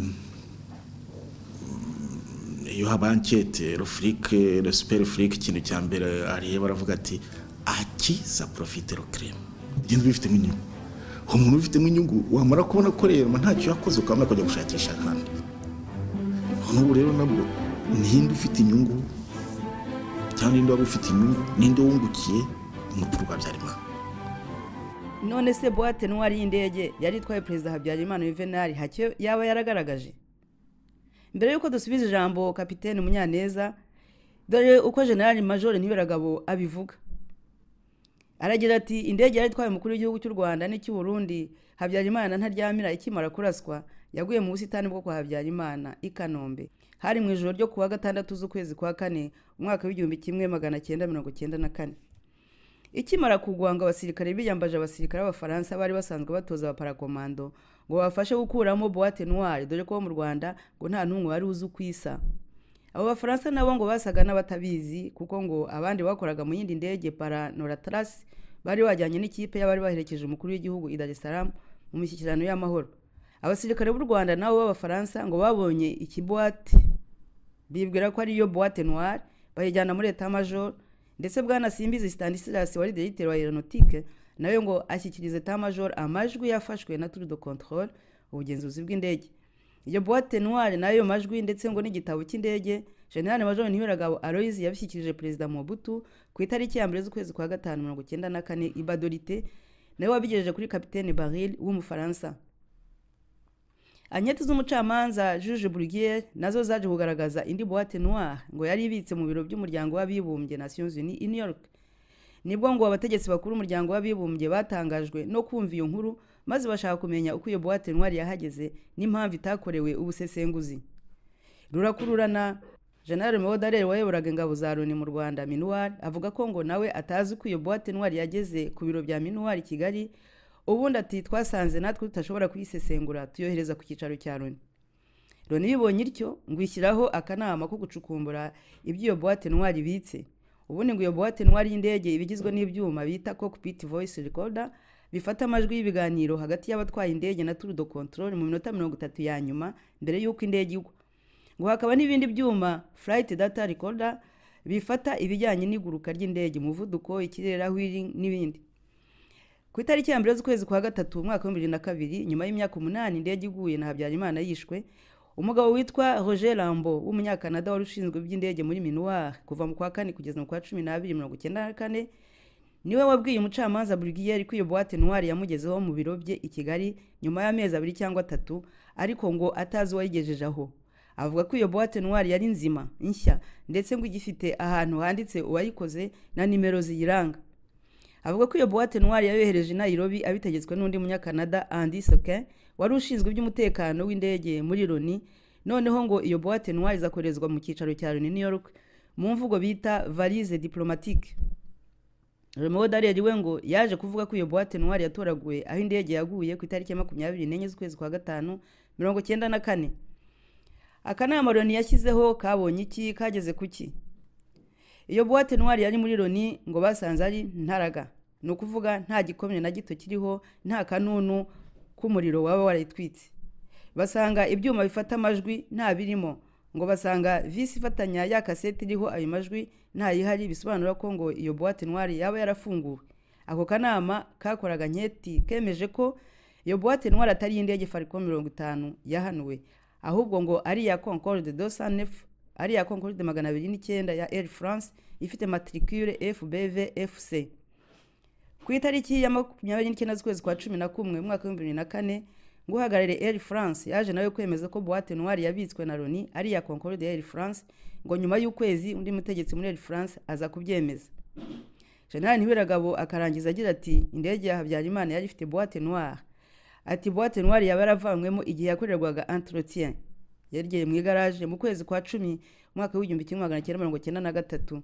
iyo haba ankete rofurike resiperi furike ikintu cya mbere areba aravuga ati aki sa porofite rokereme ugenda ubifitemo inyungu uwo muntu ubifitemo inyungu wamara kubona ko rero ntacyo yakoze ukabona kujya gushakisha ahandi n'ubu rero nabwo ninde ufite inyungu cyangwa ninde waba ufite inyungu ninde wungukiye umutwe rwa byarimana none se buwate ntwari y'indege yari itwaye perezida habyarimana yuvenali hacyo yaba yaragaragaje mbere y'uko dusubiza ijambo kapitene munyaneza dore uko generali major ntiberagabo abivuga aragira ati indege yari itwaye umukuru w'igihugu cy'u rwanda n'icy'u burundi habyarimana ntaryamira ikimara kuraswa yaguye mu busitani bwo kwa habyarimana i kanombe hari mu ijoro ryo kuwa gatandatu z'ukwezi kwa kane umwaka w'igihumbi kimwe magana cyenda mirongo cyenda na kane ikimara kugwa ngo abasirikare biyambaje abasirikare b'abafaransa bari basanzwe batoza abaparakomando ngo babafashe gukuramo boite noire dore ko bo mu rwanda ngo nta n'umwe wari uzi uko isa abo bafaransa nabo ngo basaga n'abatabizi kuko ngo abandi bakoraga mu yindi ndege para noratrasi bari bajyanye n'ikipe y'abari baherekeje umukuru w'igihugu i dar es salaam mu mishyikirano y'amahoro abasirikare b'u rwanda nabo b'abafaransa ngo babonye ikibuwate bibwira ko ariyo boite noire bayijyana muri etamajoro ndetse bwana simbizi stanislas wari directeur wa aeronautique nawe ngo ashyikirize etamajoro amajwi yafashwe na tour de controle ubugenzuzi bw'indege iyo boite noire nayo majwi ndetse ngo n'igitabo cy'indege general major ntiberagabo aloise yabishyikirije perezida mobutu ku itariki ya mbere z'ukwezi kwa gatanu mirongo icyenda na kane ibadorite nawe wabigejeje kuri kapitene baril w'umufaransa anketi z'umucamanza juje burigiyeri nazo zaje kugaragaza indi buwate noire ngo yari ibitse mu biro by'umuryango w'abibumbye nations unies i new york nibwo ngo abategetsi bakuru umuryango w'abibumbye batangajwe no kumva iyo nkuru maze bashaka kumenya uko iyo buwate noire yahageze n'impamvu itakorewe ubusesenguzi rurakururana General Meodarere wayoboraga ingabo za Loni mu Rwanda Minuar avuga ko ngo nawe atazi uko iyo boîte noire yageze ku biro bya Minuar i Kigali ubundi ati twasanze natwe tutashobora kuyisesengura tuyohereza ku cyicaro cya Loni Loni bibonye ityo ngo ishyiraho akanama ko gucukumbura ibyo iyo boîte noire ibitse ubundi ngo iyo boîte noire y'indege ibigizwe n'ibyuma bita cockpit voice recorder bifata amajwi y'ibiganiro hagati y'abatwaye indege na tour de control mu minota mirongo itatu ya nyuma mbere y'uko indege igwa ngo hakaba n'ibindi byuma furayiti data recorder bifata ibijyanye n'iguruka ry'indege umuvuduko ikirere aho iri n'ibindi ku itariki ya mbere z'ukwezi kwa gatatu umwaka w'ibihumbi bibiri na kabiri nyuma y'imyaka umunani indege iguye na habyarimana yishwe umugabo witwa roger rambo w'umunyakanada wari ushinzwe iby'indege muri minuwari kuva mu kwa kane kugeza mu kwa cumi n'abiri mirongo icyenda na kane niwe wabwiye umucamanza burigiyeri ko iyo buwate noire yamugezeho mu biro bye i kigali nyuma y'amezi abiri cyangwa atatu ariko ngo atazi uwayigejeje aho avuga ko iyo boîte noire yari nzima nshya ndetse ngo igifite ahantu handitse uwayikoze na nimero ziyiranga avuga ko iyo boîte noire yayohereje i Nairobi abitegetswe n'undi munyakanada Andy Sokin wari ushinzwe iby'umutekano w'indege muri Loni noneho ngo iyo boîte noire izakorezwa mu cyicaro cya Loni New York mu mvugo bita valise diplomatique Remo Dariyeri we ngo yaje kuvuga ko iyo boîte noire yatoraguwe aho indege yaguye ku itariki ya makumyabiri n'enye z'ukwezi kwa gatanu mirongo cyenda na kane akanama loni yashyizeho kabonye iki kageze ku ki iyo buwate noire yari muri loni ngo basanze ari ntaraga ni ukuvuga nta gikomye na gito kiriho nta kanunu k'umuriro waba warayitwitse basanga ibyuma bifata amajwi nta birimo ngo basanga visi ifatanya ya kasete iriho ayo majwi ntayihari bisobanura ko ngo iyo buwate noire yaba yarafunguwe ako kanama kakoraga nketi kemeje ko iyo buwate noire atari iy'indege fariko mirongo itanu yahanuwe ahubwo ngo ari iya concorde de sanefu ari iya concorde magana abiri n'icyenda ya air france ifite matricule fbv fc ku itariki ya makumyabiri n'icyenda z'ukwezi kwa cumi na kumwe mu mwaka w'ibihumbi bibiri na kane ngo uhagarariye air france yaje nawe kwemeza ko buwate noire yabitswe na loni ari iya concorde ya air france ngo nyuma y'ukwezi undi mutegetsi muri air france aza kubyemeza general ntiwiragabo akarangiza agira ati indege ya habyarimana yari ifite buwate noire ati buwate noire yaba yaravanywemo igihe yakorerwaga entretien yerekeye mu igaraje mu kwezi kwa cumi umwaka w'igihumbi kimwe magana cyenda mirongo cyenda na gatatu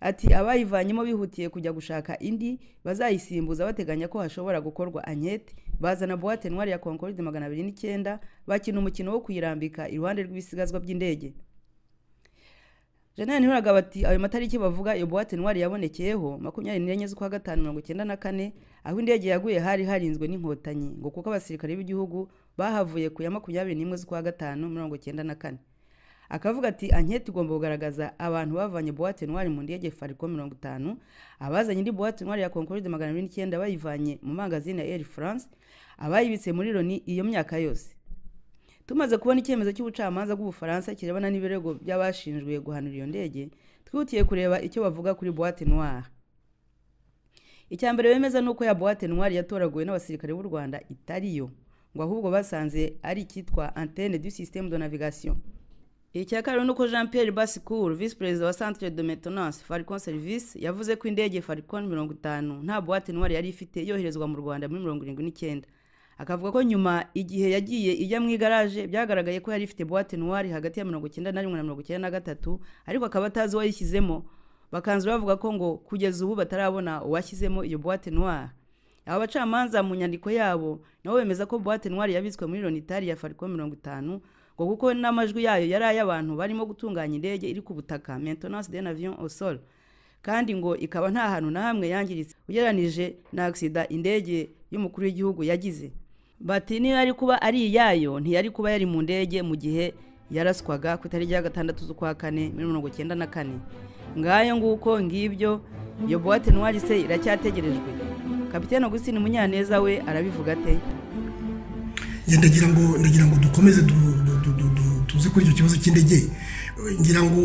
ati abayivanyemo bihutiye kujya gushaka indi bazayisimbuza bateganya ko hashobora gukorwa ankete bazana buwate noire ya concorde magana abiri n'icyenda bakina umukino wo kuyirambika iruhande rw'ibisigazwa by'indege jenali ntibiragaba ati ayo matariki bavuga iyo buwate noire yabonekeyeho makumyabiri n'enye z'ukwa gatanu mirongo icyenda na kane aho indege yaguye hari harinzwe n'inkotanyi ngo kuko abasirikare b'igihugu bahavuye ku ya makumyabiri n'imwe z'ukwa gatanu mirongo icyenda na kane akavuga ati anketi igomba kugaragaza abantu bavanye buwate noire mu ndege fariko mirongo itanu abazanye indi buwate noire ya concorde magana abiri n'icyenda bayivanye mu mangazini ya air france abayibitse muri loni iyo myaka yose tumaze kubona icyemezo cy'ubucamanza bw'ubufaransa kirebana n'ibirego by'abashinjwe guhanura iyo ndege twihutiye kureba icyo bavuga kuri buwate noire icya mbere bemeza ni uko ya buwate noire yatoraguwe n'abasirikare b'u rwanda itari yo ngo ahubwo basanze ari icyitwa antene du système de navigation icya kabiri ni uko jean pierre basicour visi perezida wa centre de maintenance faricon service yavuze ko indege faricon mirongo itanu nta buwate noire yari ifite yoherezwa mu rwanda muri mirongo irindwi n'icyenda akavuga ko nyuma igihe yagiye ijya mu igaraje byagaragaye ko yari ifite buwate noire hagati ya mirongo icyenda na rimwe na mirongo icyenda na gatatu ariko akaba atazi uwayishyizemo bakanzu bavuga ko ngo kugeza ubu batarabona uwashyizemo iyo buwate noire aba bacamanza mu nyandiko yabo nabo bemeza ko buwate noire yabitswe muri loni itari ya fariko mirongo itanu ngo kuko n'amajwi yayo yari ay'abantu barimo gutunganya indege iri ku butaka maintenance d'un avion au sol kandi ngo ikaba nta hantu na hamwe yangiritse ugereranije na agisida indege y'umukuru w'igihugu yagize bati niyo yari kuba ari iyayo ntiyari kuba yari mu ndege mu gihe yaraswaga ku itariki ya gatandatu z'ukwa kane muri mirongo icyenda na kane ngayo nguko ngibyo iyo buwate noire se iracyategerejwe kapitene Augustin munyaneza we arabivuga ate ndagira ngo ndagira ngo dukomeze tuze kuri icyo kibazo cy'indege ngira ngo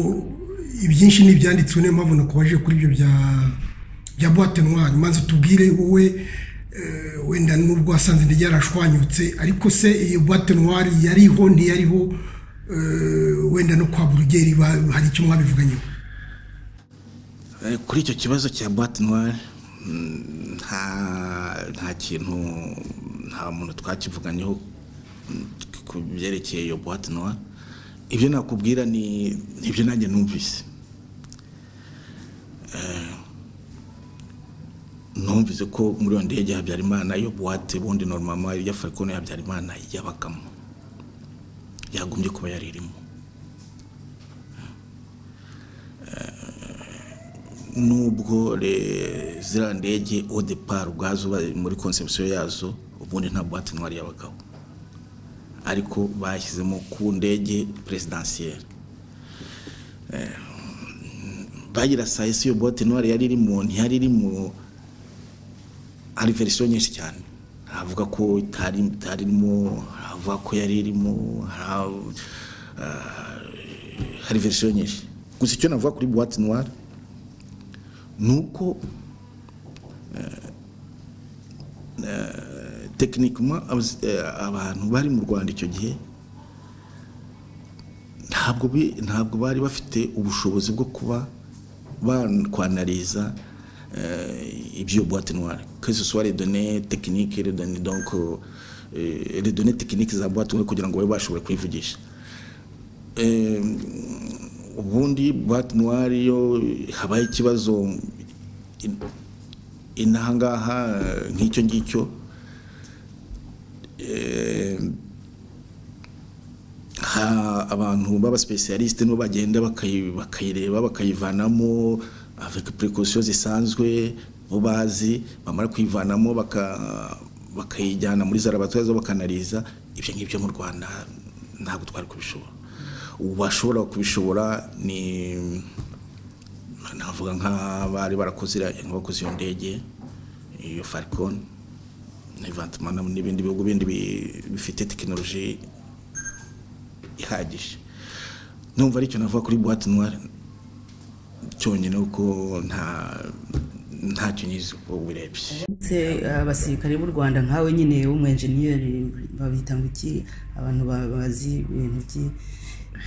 ibyinshi ni ibyanditswe niyo mpamvu nakubaje kuri ibyo bya buwate noire maze tubwire wowe wenda n'ubwo wasanze indege yarashwanyutse ariko se iyo buwate noire yariho ntiyariho wenda no kwa burugeri hari icyo mwabivuganyeho kuri icyo kibazo cya buwate noire nta kintu nta muntu twakivuganyeho ku byerekeye iyo buwate noire ibyo nakubwira ni ibyo nanjye numvise numvise ko muri iyo ndege habyarimana iyo buwate bundi noromama iya farikone habyarimana yabagamo yagombye kuba yari irimo nubwo ziriya ndege odepara ubwazo muri konsepsiyo yazo ubundi nta buwate ntwari yabagabo ariko bashyizemo ku ndege peresidansiyeri bagira saa esi iyo buwate ntwari yari irimo ntiyari irimo hari verisiyo nyinshi cyane havuga ko itari itarimo havuga ko yari irimo hari verisiyo nyinshi gusa icyo navuga kuri buwate noire ni uko tekinikima abantu bari mu rwanda icyo gihe ntabwo ntabwo bari bafite ubushobozi bwo kuba bakwanariza ibyo buwate noire que ce soit les données techniques les données donc les données techniques za buwate noire kugira ngo babe bashobore kuyivugisha ubundi buwate noire iyo habaye ikibazo inaha ngaha nk'icyo ngicyo abantu b'abasipesiyalisite nibo bagenda bakayireba bakayivanamo afite purikosiyo zisanzwe bo bazi bamara kuyivanamo bakayijyana muri za laboratwari bakanariza ibyo ngibyo mu rwanda ntabwo twari kubishobora ubu bashobora kubishobora ni navuga nk'abari barakoze bakoze iyo ndege iyo farikoni n'ibindi bihugu bindi bifite tekinoloji ihagije numva aricyo navuga kuri buwate noire cyonyine kuko ntacyo nyizi uko birebye ndetse abasirikare b'u rwanda nkawe nyine w'umwenjeniyeri babita ngo iki abantu bazi ibintu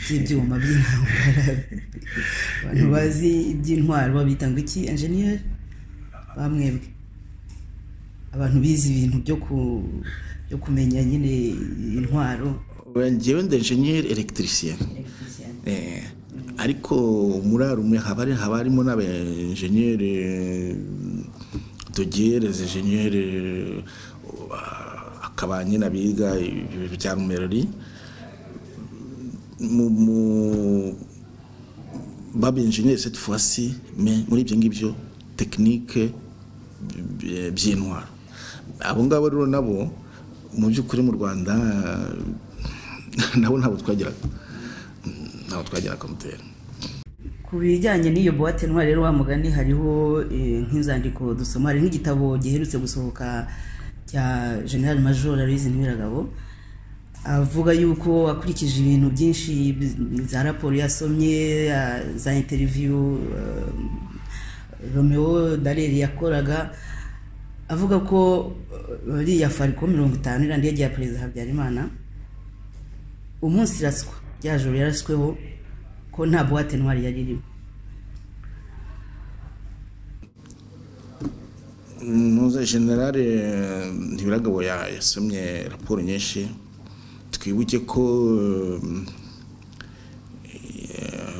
by'ibyuma by'intambara abantu bazi iby'intwaro babita ngo iki enjeniyeri bamwebwe abantu bize ibintu byo kumenya nyine intwaro ngewe nde enjeniyeri elegitirisiyeni ariko muri arume haba harimo n'aba enjeniyeri dogereze enjeniyeri akaba nyine abiga bya rumerori baba enjeniyeri seti fasi muri ibyo ngibyo tekinike by'intwaro abo ngabo rero nabo mu by'ukuri mu rwanda nabo ntabwo twageraga ntabwo twageraga mutera ku bijyanye n'iyo buwate ntwari rero wa mugani hariho nk'inzandiko dusoma hari nk'igitabo giherutse gusohoka cya general major aloise ntiwiragabo avuga yuko akurikije ibintu byinshi za raporo yasomye za interiviyu romeo dareri yakoraga avuga ko bariya fariko mirongo itanu iriya ndege ya perezida habyarimana umunsi iraswa rya joro yarasweho ko nta buwate ntwari yari irimo muze generale ntibiragabo yasomye raporo nyinshi twibuke ko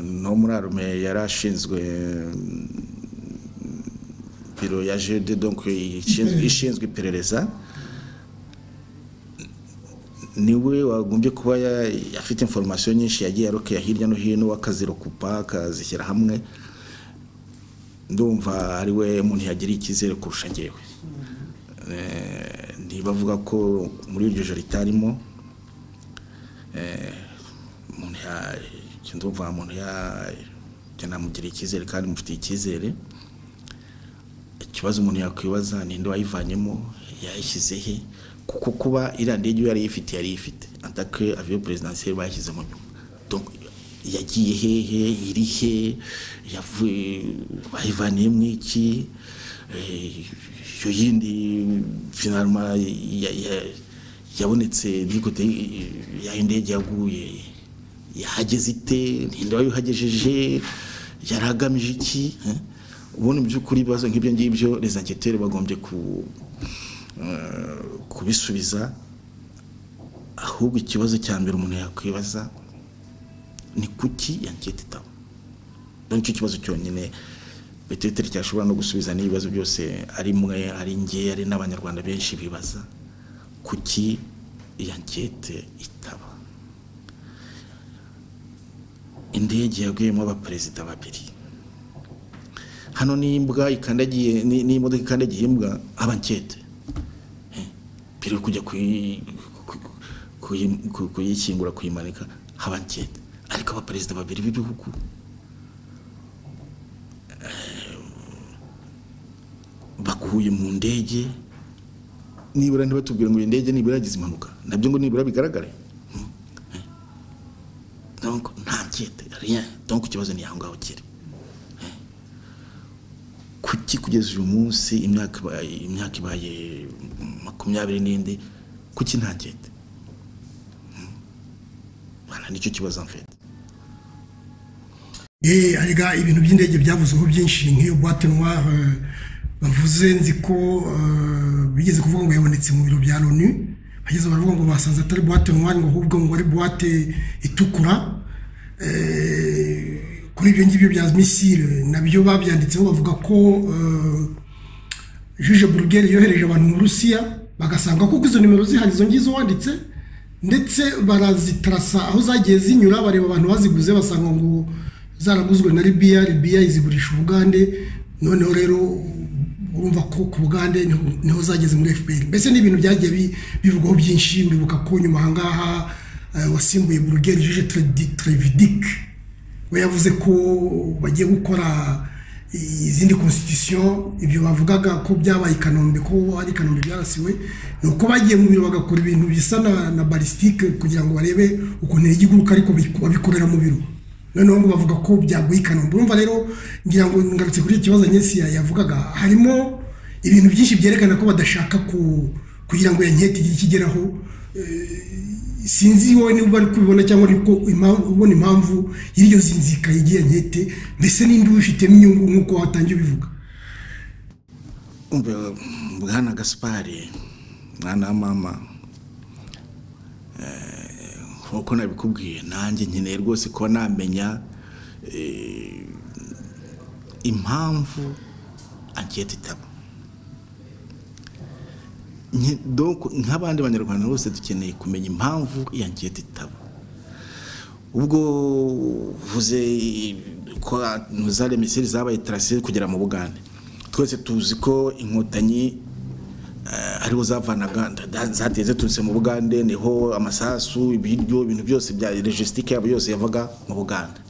no muri arume yari ashinzwe biro ya jede donc ishinzwe iperereza niwe wagombye kuba afite inforomasiyo nyinshi yagiye arokera hirya no hino akazirokupa akazishyira hamwe ndumva ari we umuntu yagiriye icyizere kurusha ngewe ntibavuga ko muri iryo joro ritarimo ndumva umuntu yanamugiriye icyizere kandi mufitiye icyizere ikibazo umuntu yakwibaza ninde wayivanyemo yayishyize he kuko kuba iriya ndege iyo yari ifite yari ifite atake aviyo perezidansiyeri bashyizemo nyuma yagiye hehe iri he bayivaniye mu iki iyo yindi finaruma ya- ya- yabonetse ntigute yaho indege yaguye yahageze ite ntinde wayihagejeje yari agamije iki eh? ubundi mu by'ukuri ibibazo nk'ibyo ngibyo rezangeteri bagombye ku eh, kubisubiza ahubwo ikibazo cya mbere umuntu yakwibaza ni kuki yanketi itaba dore icyo kibazo cyonyine beteteri cyashobora no gusubiza n'ibibazo byose ari mwe ari nge ari n'abanyarwanda benshi bibaza kuki iyo ankete itaba indege yaguyemo abaperezida babiri hano n'imbwa ikandagiye ni- n'imodoka ikandagiye imbwa aba ankete mbere yo kujya kuyi- ku- kuyi- ku- kuyishyingura kuyimanika haba ankete ariko abaperezida babiri b'ibihugu baguye mu ndege nibura ntibatubwira ngo iyi ndege nibura yagize impanuka nabyo ngo nibura bigaragare donc nta nkete rien donc ikibazo ni aho ngaho kiri kuki kugeza uyu munsi imyaka ibaye imyaka ibaye makumyabiri n'indi kuki nta nkete Bana, nicyo kibazo mfite Eh, arega ibintu by'indege byavuzweho byinshi nk'iyo boîte noire eh, bavuze nzi ko eh, bigeze kuvuga ngo yabonetse mu biro bya loni bageze baravuga ngo basanze atari boîte noire ngo ahubwo ngo ari boîte itukura Eh, kuri ibyo ngibyo bya misile nabyo babyanditseho bavuga ko eh, Juge Burger yohereje abantu mu Rusiya bagasanga kuko izo nimero zihari izo ngizo wanditse ndetse barazitarasa aho zagiye zinyura bareba abantu baziguze basanga ngo zaraguzwe na Libya Libya izigurisha Ubugande noneho rero urumva ko ku Bugande niho, niho zageze muri FPR mbese n'ibintu byagiye bi- bivugwaho byinshi uribuka ko nyuma aha ngaha eh, wasimbuye Burger Juge Tredi- Trevidic we yavuze ko bagiye gukora izindi constitution ibyo bavugaga ko byabaye i kanombe ko ari i kanombe byarasiwe ni uko bagiye mu biro bagakora ibintu bisa na, na balistike kugira ngo barebe ukuntu intege iguruka ariko bi- babikorera mu biro noneho ngo bavuga ko byaguye i kanombe urumva rero ngira ngo ngarutse kuri icyo kibazo nyinshi yavugaga harimo ibintu byinshi byerekana ko badashaka ku kugira ngo yanketi igire icyo igeraho sinzi wowe niba uri kubibona cyangwa uri ko impamvu- ubona impamvu y'iryo zinzika y'igihe nkete mbese ninde ubifitemo inyungu nk'uko watangiye ubivuga umva bwana gaspari mwana wa mama eh, nk'uko nabikubwiye nanjye nkeneye rwose kuba namenya eh, impamvu anketi itaba Nke- donc nk'abandi banyarwanda bose dukeneye kumenya impamvu iyo anketi itaba ubwo uvuze ko za remiseri zabaye tarasire kugera mu bugande twese tuzi ko inkotanyi eh, ariho zavanaga nda- da- zateze turutse mu bugande niho amasasu ibiryo ibintu byose bya logistique yabo yose yavaga mu buganda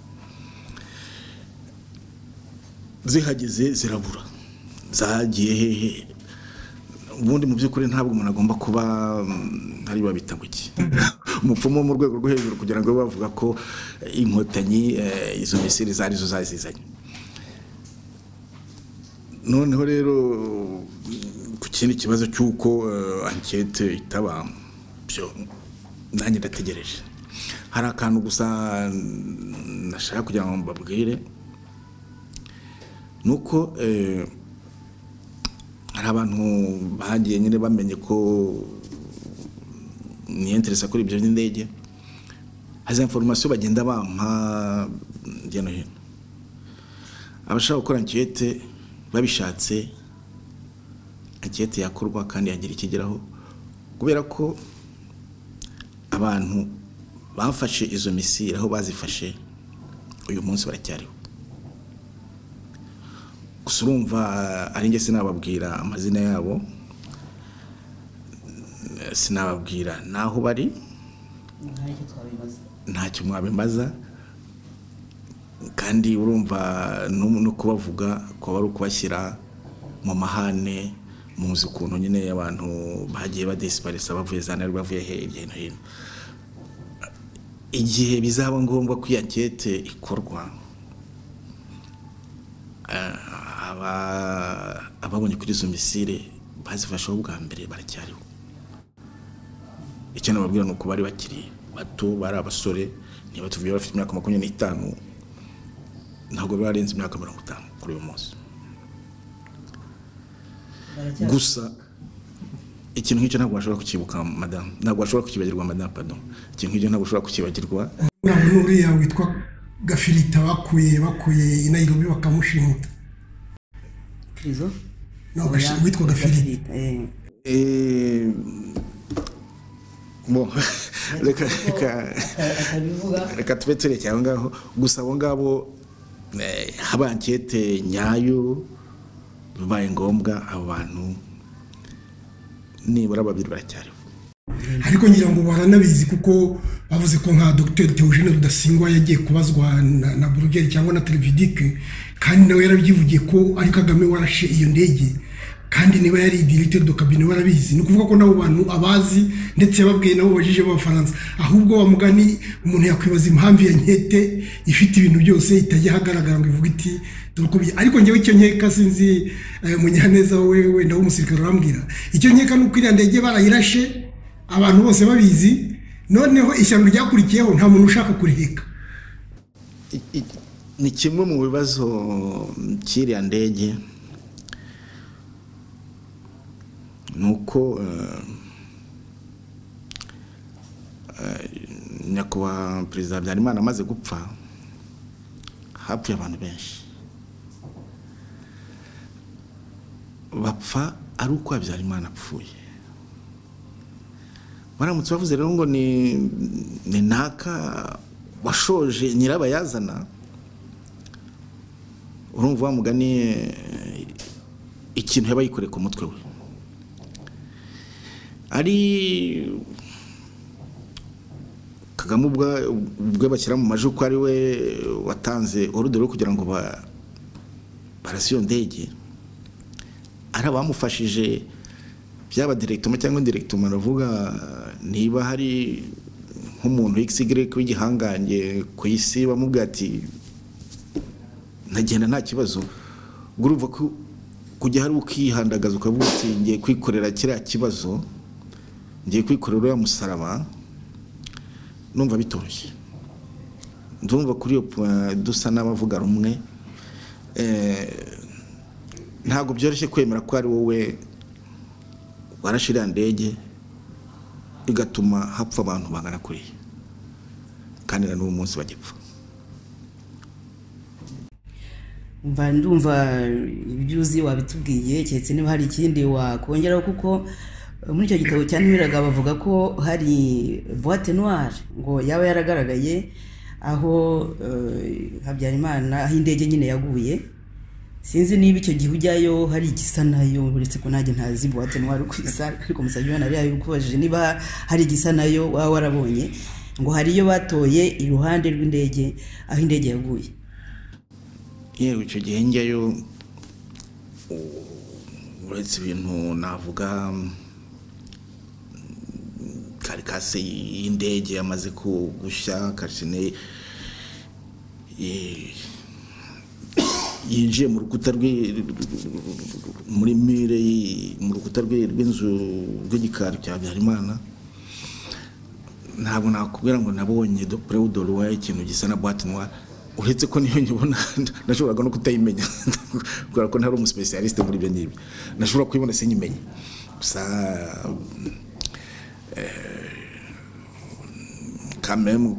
zihageze zirabura zagiye hehe ubundi mu by'ukuri ntabwo umuntu agomba kuba mm, ari babita ngo iki umupfumu wo mu rwego rwo hejuru kugira ngo babe bavuga ko eh, inkotanyi eh, izo misiri zari zo zazizanye noneho rero ku kindi kibazo cy'uko eh, ankete itaba byo nanjye ndategereje hari akantu gusa mm, nashaka kugira ngo mbabwire ni uko eh, hari abantu bagiye nyine bamenye ko niyenteresa kuri ibyo by'indege hari za inforomasiyo bagenda bampa hirya no hino abashaka gukora ankete babishatse ankete yakorwa kandi yagira ikigeraho kubera ko abantu bafashe izo misiri aho bazifashe uyu munsi baracyariho gusa urumva ari njye sinababwira amazina yabo Eh, sinababwira n'aho bari ntacyo mwabimaza kandi urumva no no kubavuga kuba ari ukubashyira mu mahane muzi ukuntu nyine abantu bagiye badesiparisa bavuye za nari bavuye he- hirya no hino igihe bizaba ngombwa ko iyo ankete ikorwa aba- ababonye kuri izo misire bazifasheho bwa mbere baracyariho icyo nababwira ni uko bari bakiri bato bari abasore niba tuvuye bafite imyaka makumyabiri n'itanu ntabwo barenze imyaka mirongo itanu kuri uyu munsi baracyari gusa ikintu nk'icyo ntabwo washobora kukibuka madamu ntabwo washobora kukibagirwa madamu pardon ikintu nk'icyo ntabwo ushobora kukibagirwa uriya muntu uriya witwa gafirita bakuye bakuye i nayirobi bakamushimuta izo no gashi- witwa gafirita eh. Eh, bon, reka reka akabivuga reka tube turekeye aho ngaho gusa abo ngabo eh, haba ankete nyayo bibaye ngombwa abo bantu nibura babiri baracyariho ariko ngira ngo baranabizi kuko bavuze ko nka dogiteri teogene rudasingwa yagiye kubazwa na, na burugeri cyangwa na televidike kandi nawe yarabyivugiye ko ari kagame warashe iyo ndege kandi niba yari directeur de cabinet warabizi ni ukuvuga ko n'abo bantu abazi ndetse yababwiye nabo bajije b'abafaransa ahubwo wa mugani umuntu yakwibaza impamvu ya nkete ifite ibintu byose itajya ahagaragara ngo ivuge iti dore uko bije." ariko njyewe icyo nkeka sinzi eh, munyaneza we wenda w'umusirikare urambwira icyo nkeka ni uko iriya ndege barayirashe abantu bose babizi noneho ishyamba ryakurikiyeho nta muntu ushaka kuriheka I- i- ni kimwe mu bibazo cy'iriya ndege ni uko eh, eh, nyakubahwa perezida habyarimana amaze gupfa hapfuye abantu benshi bapfa ari uko habyarimana apfuye baramutse bavuze rero ngo ni ni naka washoje nyirabayazana urumva wa mugani eh, ikintu yaba yikoreye ku mutwe we ari kagame ubwa- ubwe bashyira mu majwi ko ari we watanze orudere yo kugira ngo ba- barase iyo ndege ari abamufashije byaba direkitoma cyangwa indirekitoma aravuga niba hari nk'umuntu xy w'igihangange ku isi bamubwira ati ntagenda nta kibazo ubwo urumva ko kujya hari ukihandagaza ukavuga uti ngiye kwikorera kiriya kibazo ngiye kwikorera uriya musaraba numva bitoroshye ndumva kuri iyo point dusa n'abavuga rumwe eh, ntabwo byoroshye kwemera ko ari wowe warashe iriya ndege bigatuma hapfa abantu bangana kuriya kandi na n'uwo munsi bagipfa mva ndumva ibyo uzi wabitubwiye keretse niba hari ikindi wakongeraho kuko eh, muri icyo gitabo cyanimiraga bavuga ko hari boite noire ngo yaba yaragaragaye aho eh, habyarimana aho indege nyine yaguye sinzi niba icyo gihe ujyayo hari igisa nayo uretse ko nanjye ntazi boite noire uko isa ariko musabye nari yabikubajije niba hari igisa nayo waba warabonye ngo hari iyo batoye iruhande rw'indege aho indege yaguye yewe icyo gihe njyayo u- uretse ibintu navuga mm, karikase y'indege yamaze ku- gushya karikine eh, yinjiye mu rukuta rw'i- muri mire y'i- mu rukuta rw'i- rw'inzu rw'igikari cya habyarimana ntabwo nakubwira ngo nabonye dopure w'udoruwa ikintu gisa na boite noire uretse ko niyo nyibona nashoboraga no kutayimenya kubera ko ntari umusipesiyalisite muri ibyo ngibyo nashobora kuyibona sinyimenye gusa kamemu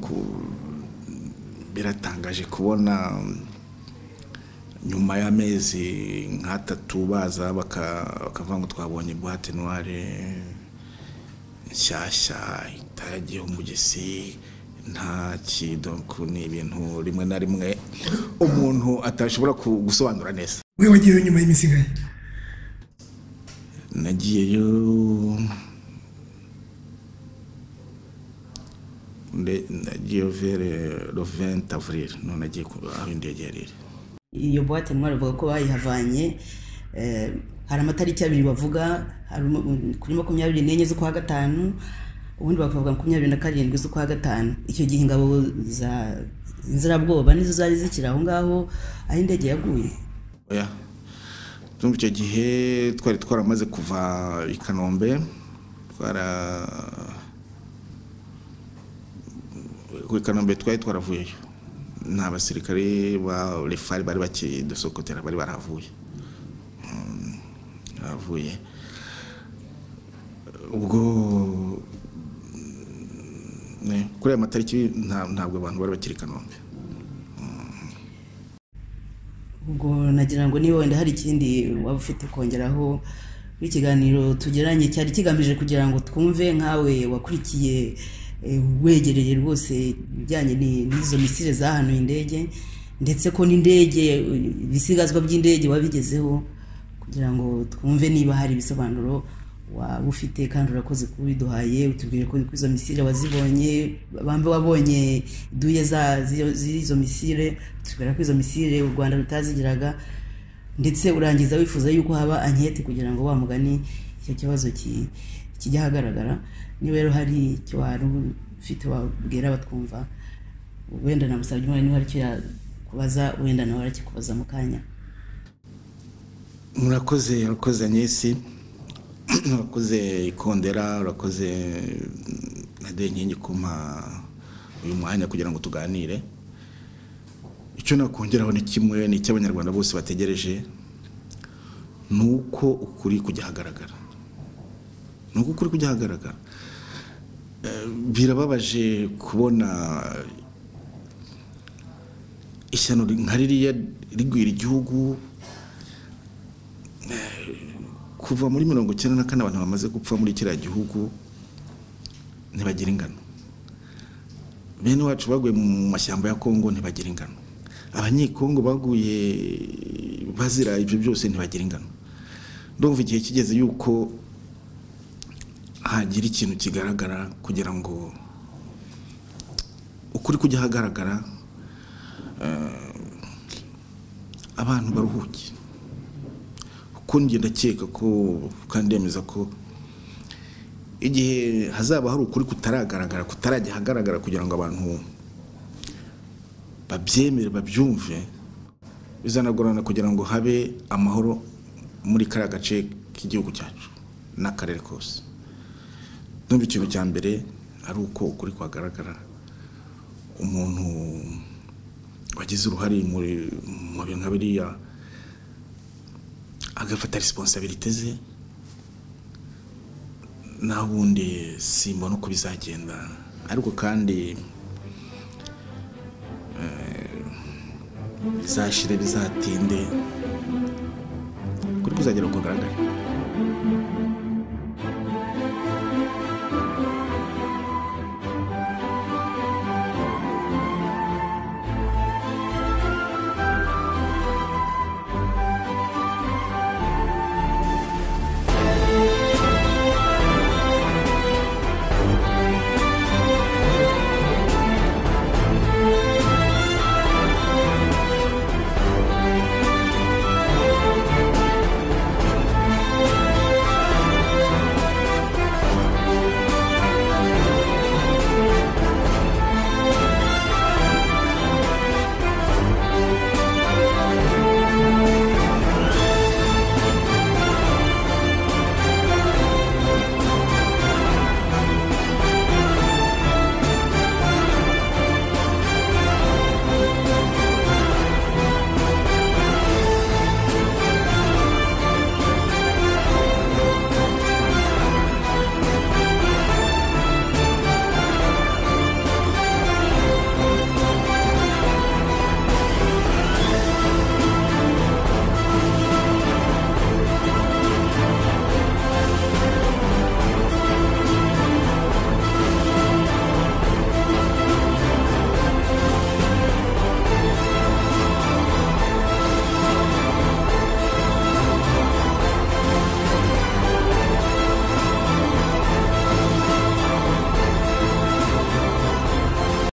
biratangaje kubona mm, nyuma y'amezi nk'atatu baza baka- bakavuga ngo twabonye boite noire nshyashya itagiyeho umugesi nta kidoku ni ibintu rimwe na rimwe umuntu atashobora ku- gusobanura neza we wagiyeyo nyuma y'imisigaye nagiyeyo nde- nagiyeyo vere le 20 avril no nagiye ku- aho indege yari iri iyo buwate ntwari bavuga ko bayihavanye eh, hari amatariki abiri bavuga hari umu- um, kuri makumyabiri n'enye z'ukwa gatanu ubundi bakavuga makumyabiri na karindwi z'ukwa gatanu icyo gihe ingabo za inzirabwoba nizo zari zikiri aho ngaho aho indege yaguye oya tumva icyo gihe twari twaramaze kuva i kanombe twara i kanombe twari twaravuyeyo nta basirikare ba refari bari bakidusokotera bari baravuye baravuye ubwo kuri aya matariki ntabwo abantu bari bakiri i kanombe ubwo nagira ngo niba wenda hari ikindi waba ufite kongeraho ikiganiro tugeranye cyari kigamije kugira ngo twumve nkawe wakurikiye wegereye rwose ibijyanye n'izo misire zahanuye indege ndetse ko n'indege ibisigazwa by'indege wabigezeho kugira ngo twumve niba hari ibisobanuro waba ufite kandi urakoze kuba ubiduhaye utubwire ko izo misire wazibonye bambe wabonye duye z'izo misire tubwira ko izo misire u rwanda rutazigiraga ndetse urangiza wifuza yuko haba ankete kugira ngo wa mugani icyo kibazo kijya ahagaragara niba rero hari icyo wari ufite wabwira batwumva wenda namusabye umwanya niba hari icyo yakubaza wenda nawe arakikubaza mu kanya murakoze murakoze nyesi urakoze ikondera urakoze nade inkingi kumpa uyu mwanya kugira ngo tuganire icyo nakongeraho ni kimwe ni icy'abanyarwanda bose bategereje ni uko ukuri kujya ahagaragara ni uko ukuri kujya ahagaragara birababaje kubona ishyano nka ririya rigwira igihugu kuva muri mirongo icyenda na kane abantu bamaze gupfa muri kiriya gihugu ntibagira ingano bene wacu baguye mu mashyamba ya kongo ntibagira ingano abanyekongo baguye bazira ibyo byose ntibagira ingano ndumva igihe kigeze yuko hagira ikintu kigaragara kugira ngo ukuri kujya ahagaragara abantu baruhuke kuko njye ndakeka ko kandi yemeza ko igihe hazaba hari ukuri kutaragaragara kutarajya ahagaragara kugira ngo abantu babyemere babyumve bizanagorana kugira ngo habe amahoro muri kariya gace k'igihugu cyacu n'akarere kose ndumva ikintu cya mbere ari uko ukuri kuhagaragara umuntu wagize uruhare mu bintu nka biriya agafata resiponsabirite ze naho ubundi simbona uko bizagenda ariko kandi bizashire bizatinde kuri kuzagera kugaragara